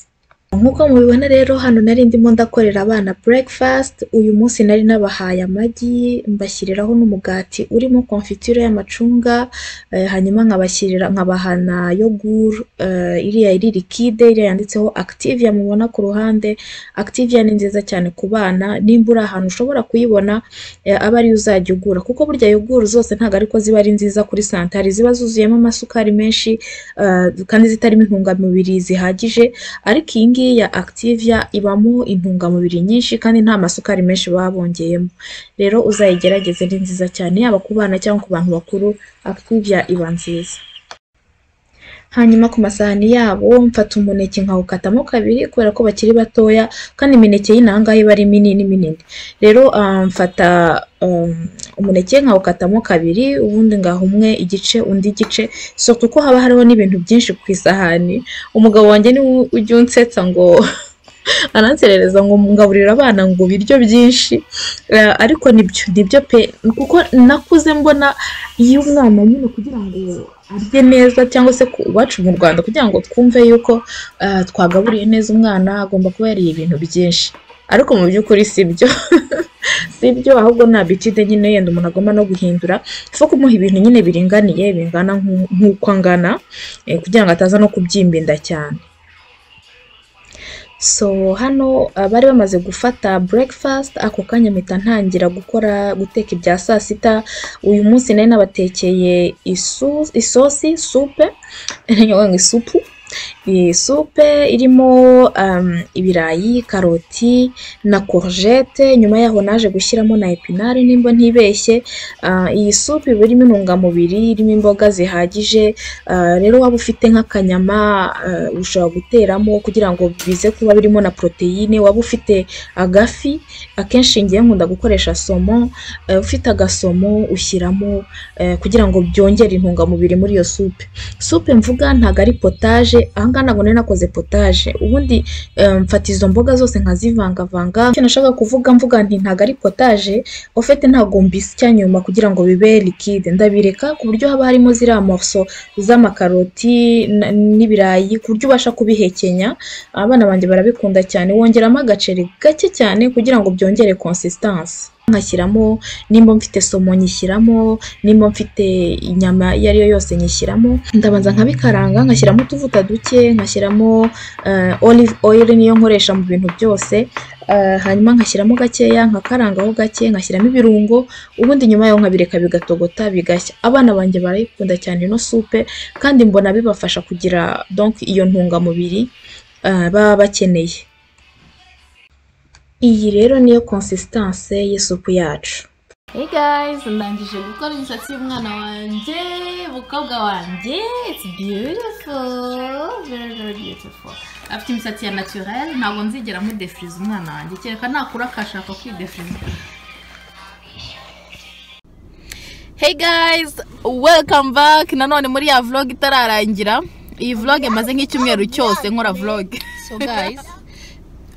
nk'uko mubibona rero hano nari ndimo ndakorera abana breakfast uyu munsi nari nabahaye amagi mbashyiriraho n'umugati urimo konfiture y'amacunga eh, hanyuma nkabashyirira nkabaha na yogur eh, iriya iri liquide iriya yanditseho activia mubona ku ruhande activia ni nziza cyane ku bana nimba uri ahantu ushobora kuyibona eh, abe ariyo uzajya ugura kuko burya yoguru zose ntabwo ariko ziba ari nziza kuri sante hari iziba zuzuyemo amasukari menshi eh, kandi zitarimo intungamubiri zihagije ariko iyi ngiyi ya activia ibamo intungamubiri nyinshi kandi nta masukari menshi baba bongeyemo rero uzayigerageze ni nziza cyane yaba ku bana cyangwa ku bantu bakuru activia iba nziza hanyuma ku masahani yabo mfata umuneke nkawukatamo kabiri kubera ko bakiri batoya kandi imineke y'inaha ngaha iba ari minini minini rero ah, mfata um, umuneke nkawukatamo kabiri ubundi ngaha umwe igice undi igice so kuko haba hariho n'ibintu byinshi ku isahani umugabo wanjye niwe ujya unsetsa ngo aranserereza ngo ngaburira abana ngo ibiryo byinshi Eh, ariko nibyo nibyo pe kuko nakuze mbona iyo umwana nyine kugira ngo arye neza cyangwa se ku- iwacu mu rwanda kugira ngo twumve yuko eh, twagaburiye neza umwana agomba kuba yariye ibintu byinshi ariko mu by'ukuri si byo si byo ahubwo ni abitide nyine yenda umuntu agomba no guhindura so kumuha ibintu nyine biringaniye bingana nk'u- nk'uko angana eh, kugira ngo ataza no kubyimba inda cyane so hano ah, bari bamaze gufata breakfast ako kanya mpita ntangira gukora guteka ibya saa sita uyu munsi nari nabatekeye isu- isosi supe ngo isupu Iyi supe irimo um, ibirayi karoti na courgette nyuma yaho naje gushyiramo na epinari nimba ntibeshye Ah, iyi supe iba irimo intungamubiri irimo imboga zihagije Uh, rero waba ufite nk'akanyama uh, ushobora guteramo kugira ngo bize kuba birimo na poroteyine waba ufite agafi akenshi ngiye nkunda gukoresha somo uh, ufite agasomo ushyiramo uh, kugira ngo byongere intungamubiri muri iyo supe supe mvuga ntabwo ari potaje ahangaha ntabwo nari nakoze potaje ubundi um, mfata izo mboga zose nkazivangavanga icyo nashaka kuvuga mvuga nti ntabwo ari potaje au fait ntabwo mbisya nyuma kugira ngo bibe liquide ndabireka ku buryo haba harimo ziriya morceau z'amakaroti na- n'ibirayi ku buryo ubasha kubihekenya abana banjye barabikunda cyane wongeramo agaceri gake cyane kugira ngo byongere consistansi nkashyiramo nimba mfite somo nyishyiramo nimba mfite inyama iyo ari yo yose nyishyiramo ndabanza nkabikaranga ngashyiramo utuvuta duke ngashyiramo eh, olive oil niyo nkoresha mu bintu byose eh, hanyuma ngashyiramo gakeya nkakarangaho gake ngashyiramo ibirungo ubundi nyuma yaho nkabireka bigatogota bigashya abana banjye barayikunda cyane ino supe kandi mbona bibafasha kugira donc iyo ntungamubiri eh, baba bakeneye iyi rero niyo consistanse y'isupu yacu Hey guys, ndangije gukora imisatsi y'umwana wanjye, umukobwa wanjye, it's beautiful, very very beautiful. Afite imisatsi ya naturel, ntabwo nzigera mudefiriza umwana wanjye, kereka nakura akashaka kwidefiriza. Hey guys, welcome back nanone muri ya vlog itararangira iyi vlog imaze nk'icyumweru cyose nkora vlog so guys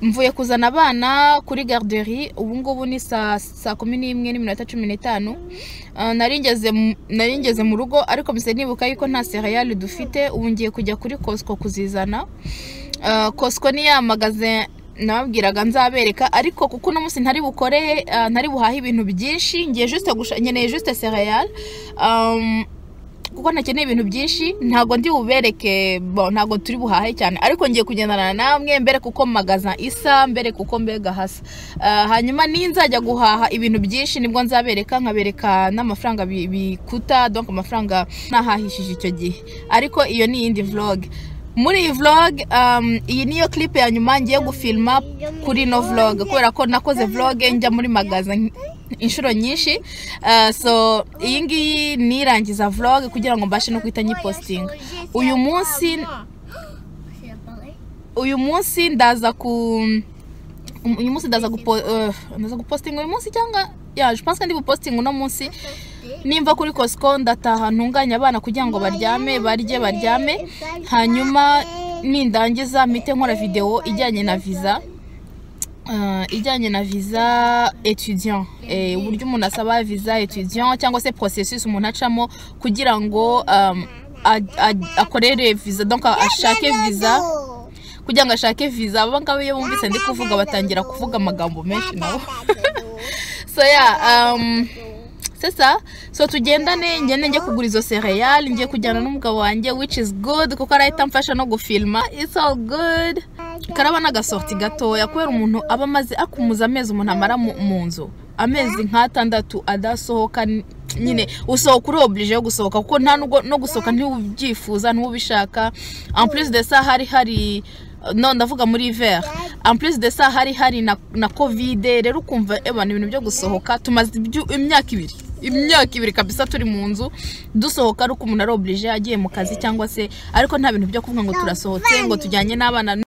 mvuye kuzana abana kuri garderie ubu ngubu ni saa saa kumi n'imwe n'iminota cumi n'itanu Ah, nari ngeze mu- nari ngeze mu rugo ariko mpise nibuka yuko nta sereyali dufite ubu ngiye kujya kuri Costco kuzizana Ah, Costco ni ya magaze nababwiraga nzabereka ariko kuko uno munsi ntari bukore ah, ntari buhahe ibintu byinshi ngiye juste gusha- nkeneye juste sereyali Um, kuko nakeneye ibintu byinshi ntabwo ndi bubereke bo ntabwo turi buhahe cyane ariko ngiye kugendana namwe mbere kuko magaza isa mbere kuko mbega hasa Ah, hanyuma ninzajya guhaha ibintu byinshi nibwo nzabereka nkabereka n'amafaranga bi- bikuta donc amafaranga nahahishije icyo gihe ariko iyo ni iyindi vlog muri iyi vlog um, iyi niyo clip ya nyuma ngiye gufilma kuri no vlog kubera ko nakoze vlog njya muri magaza inshuro nyinshi Ah, so iyi ngiyi nirangiza vlog kugira ngo mbashe no guhita nyipositinga uyu munsi C'est pareil. uyu munsi ndaza ku um, uyu munsi ndaza gupo eh, ndaza gupostinga uyu munsi cyangwa ya je pense ko ndi gupostinga uno munsi nimva kuri Costco ndataha ntunganya abana kugira ngo baryame barye baryame hanyuma nindangiza mite nkora video ijyanye na visa Uh, ijyanye na visa étudiant eh, uburyo umuntu asaba visa étudiant cyangwa se processus umuntu acamo kugira ngo um, a- a- akorere visa donc ashake visa kugira ngo ashake visa aba ngaba iyo bumvise ndi kuvuga batangira kuvuga amagambo menshi nabo so yeah um, sesa so tugendane ngende njye kugura izo sereyali ngiye kujyana n'umugabo wanjye which is good kuko arahita amfasha no gufilma it's all good karaba n'agasorti gatoya kubera umuntu aba amaze akumuza amezi umuntu amara mu, mu nzu amezi nk'atandatu adasohoka n- nyine usohoka uri oblige yo gusohoka kuko nta nubwo no gusohoka ntiwubyifuza ntiwubishaka en plus de ça hari hari no ndavuga muri hiver en plus de ça hari hari na, na covid rero ukumva ebana ibintu byo gusohoka tumaze ibyu- imyaka ibiri imyaka ibiri kabisa turi mu nzu dusohoka ari uko umuntu ari oblige agiye mu kazi cyangwa se ariko nta bintu byo kuvuga ngo turasohotse ngo tujyanye n'abana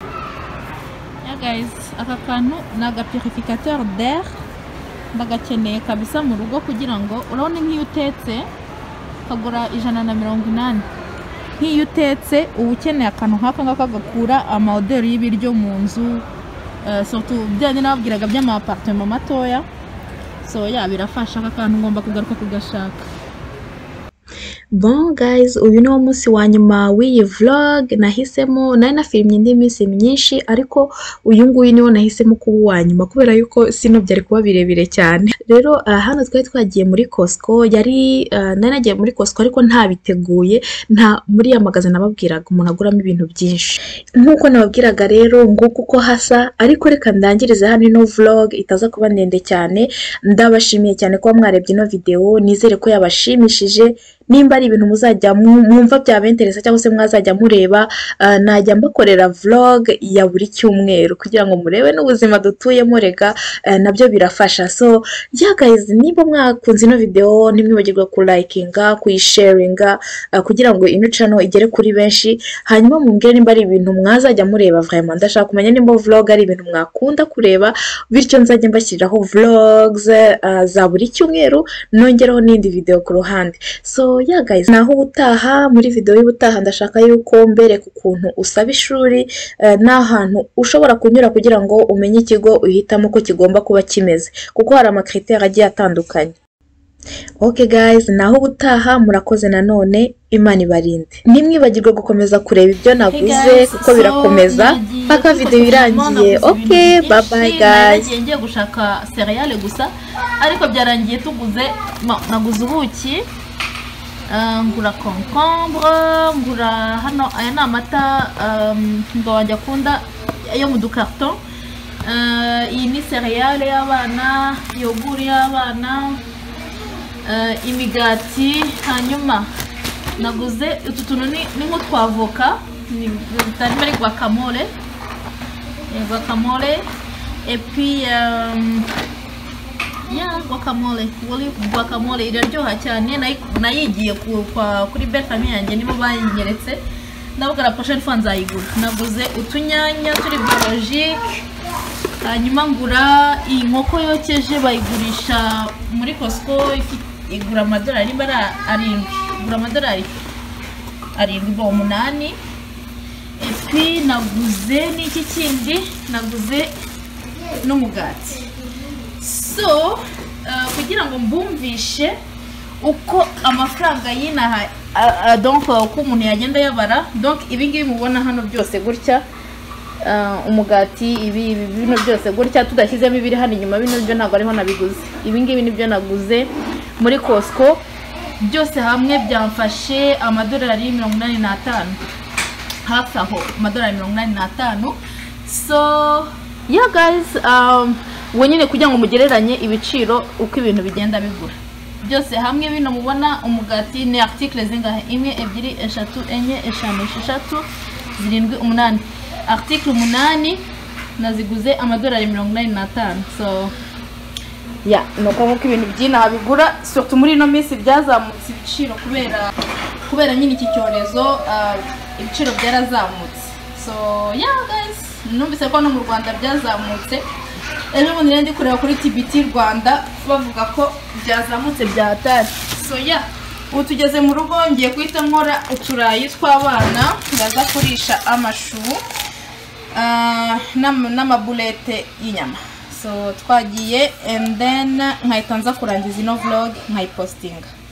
Yeah, guys, aka kantu ni agapurificateur d'air ndagakeneye kabisa mu rugo kugira ngo urabona nk'iyo utetse kagura ijana na mirongo inani nk'iyo utetse uba ukeneye akantu nk'aka ngaka gakura amaoderi y'ibiryo mu nzu eh, surtout bijyanye n'ababwiraga by'amapartema matoya so ya birafasha aka kantu ngomba kugaruka kugashaka Bon guys, uyu ni wo munsi wa nyuma w'iyi vlog nahisemo nari nafirimye indi minsi myinshi ariko uyu nguyu niwo nahisemo kuba uwa nyuma kubera yuko sino byari kuba birebire cyane. Rero ah, hano twari twagiye muri Costco yari ah, nari nagiye muri Costco ariko ntabiteguye nta muri ya magaze nababwiraga umuntu aguramo ibintu byinshi. Nk'uko nababwiraga rero nguko uko hasa ariko reka ndangirize hano ino vlog itaza kuba ndende cyane ndabashimiye cyane kuba mwarebye ino video nizere ko yabashimishije nimba ari ibintu muzajya mu- mwumva byabenteresa cyangwa se mwazajya mureba ah, najya mbakorera vlog ya buri cyumweru kugira ngo murebe n'ubuzima dutuyemo rega ah, nabyo birafasha so yeah guys nimba mwakunze ino video ntimwibagirwe kulayikinga kuyisharinga ah, kugira ngo ino channel igere kuri benshi hanyuma mumbwire nimba ari ibintu mwazajya mureba vraiment ndashaka kumenya nimba vlog ari ibintu mwakunda kureba bityo nzajya mbashyiriraho vlogs ah, za buri cyumweru nongeraho n'indi video ku ruhande so yeah guys naho ubutaha muri video y'ubutaha ndashaka yuko mbereka ukuntu usaba ishuri eh, n'ahantu ushobora kunyura kugira ngo umenye ikigo uhitamo ko kigomba kuba kimeze kuko hari amakriteri agiye atandukanye Okay guys naho ubutaha murakoze nanone imana ibarinde ntimwibagirwe gukomeza kureba ibyo naguze guys, kuko so birakomeza nagiye mpaka gufata videwo irangiye telefone, naguze okay ibintu bye byinshi, bye nari guys nagiye ngiye gushaka seriyale gusa ariko byarangiye tuguze ma- naguze ubuki ah, ngura concombre ngura hano aya ni amata ngo wanjye akunda yo mu dukarito Ah, iyi ni seriyale y'abana yoguri y'abana eh, imigati hanyuma naguze utu tuntu ni ni nk'utwavoka harimo ari guacamole Eh, guacamole epi ya guacamole wari guacamole iraryoha cyane nayi- nayigiye ku- kwa- kuri betami yanjye nibo bayinyeretse ndavuga la prochaine fois nzayigura naguze utunyanya turi biologike hanyuma ngura iyi nkoko yokeje bayigurisha muri costco ifi- igura amadolari niba ari arindwi igura amadolari arindwi ba umunani epi naguze n'iki kindi naguze n'umugati so uh, kugira ngo mbumvishe uko amafaranga y'inaha a- a- donc uh, uko umuntu yagenda yabara donc ibi ngibi mubona hano byose gutya uh, umugati ibi ibi bino byose gutya tudashyizemo ibiri hano inyuma bino byo ntabwo ariho nabiguze ibi ngibi nibyo naguze muri costco byose hamwe byamfashe amadolari mirongo inani n'atanu hafi aho amadolari mirongo inani n'atanu so yeah guys um, ubu nyine kugira ngo mugereranye ibiciro uko ibintu bigenda bigura byose hamwe bino mubona umugati ni article zingahe imwe ebyiri eshatu enye eshanu esheshatu zirindwi umunani article umunani naziguze amadolari mirongo inani n'atanu so ya ni ukuvuga ko ibintu by'inaha bigura surtout muri ino minsi byazamutse ibiciro kubera kubera nyine iki cyorezo ah, ibiciro byarazamutse so yeah guys numvise ko no mu rwanda byazamutse ejo bundi nari ndi kureba kuri tbt rwanda bavuga ko byazamutse byatari so yeah ubu tugeze mu rugo ngiye guhita nkora uturayi tw'abana ndaza kurisha amashu Ah, n'am- n'amabulete y'inyama so twagiye and then nkahita nza kurangiza ino vlog nkayipostinga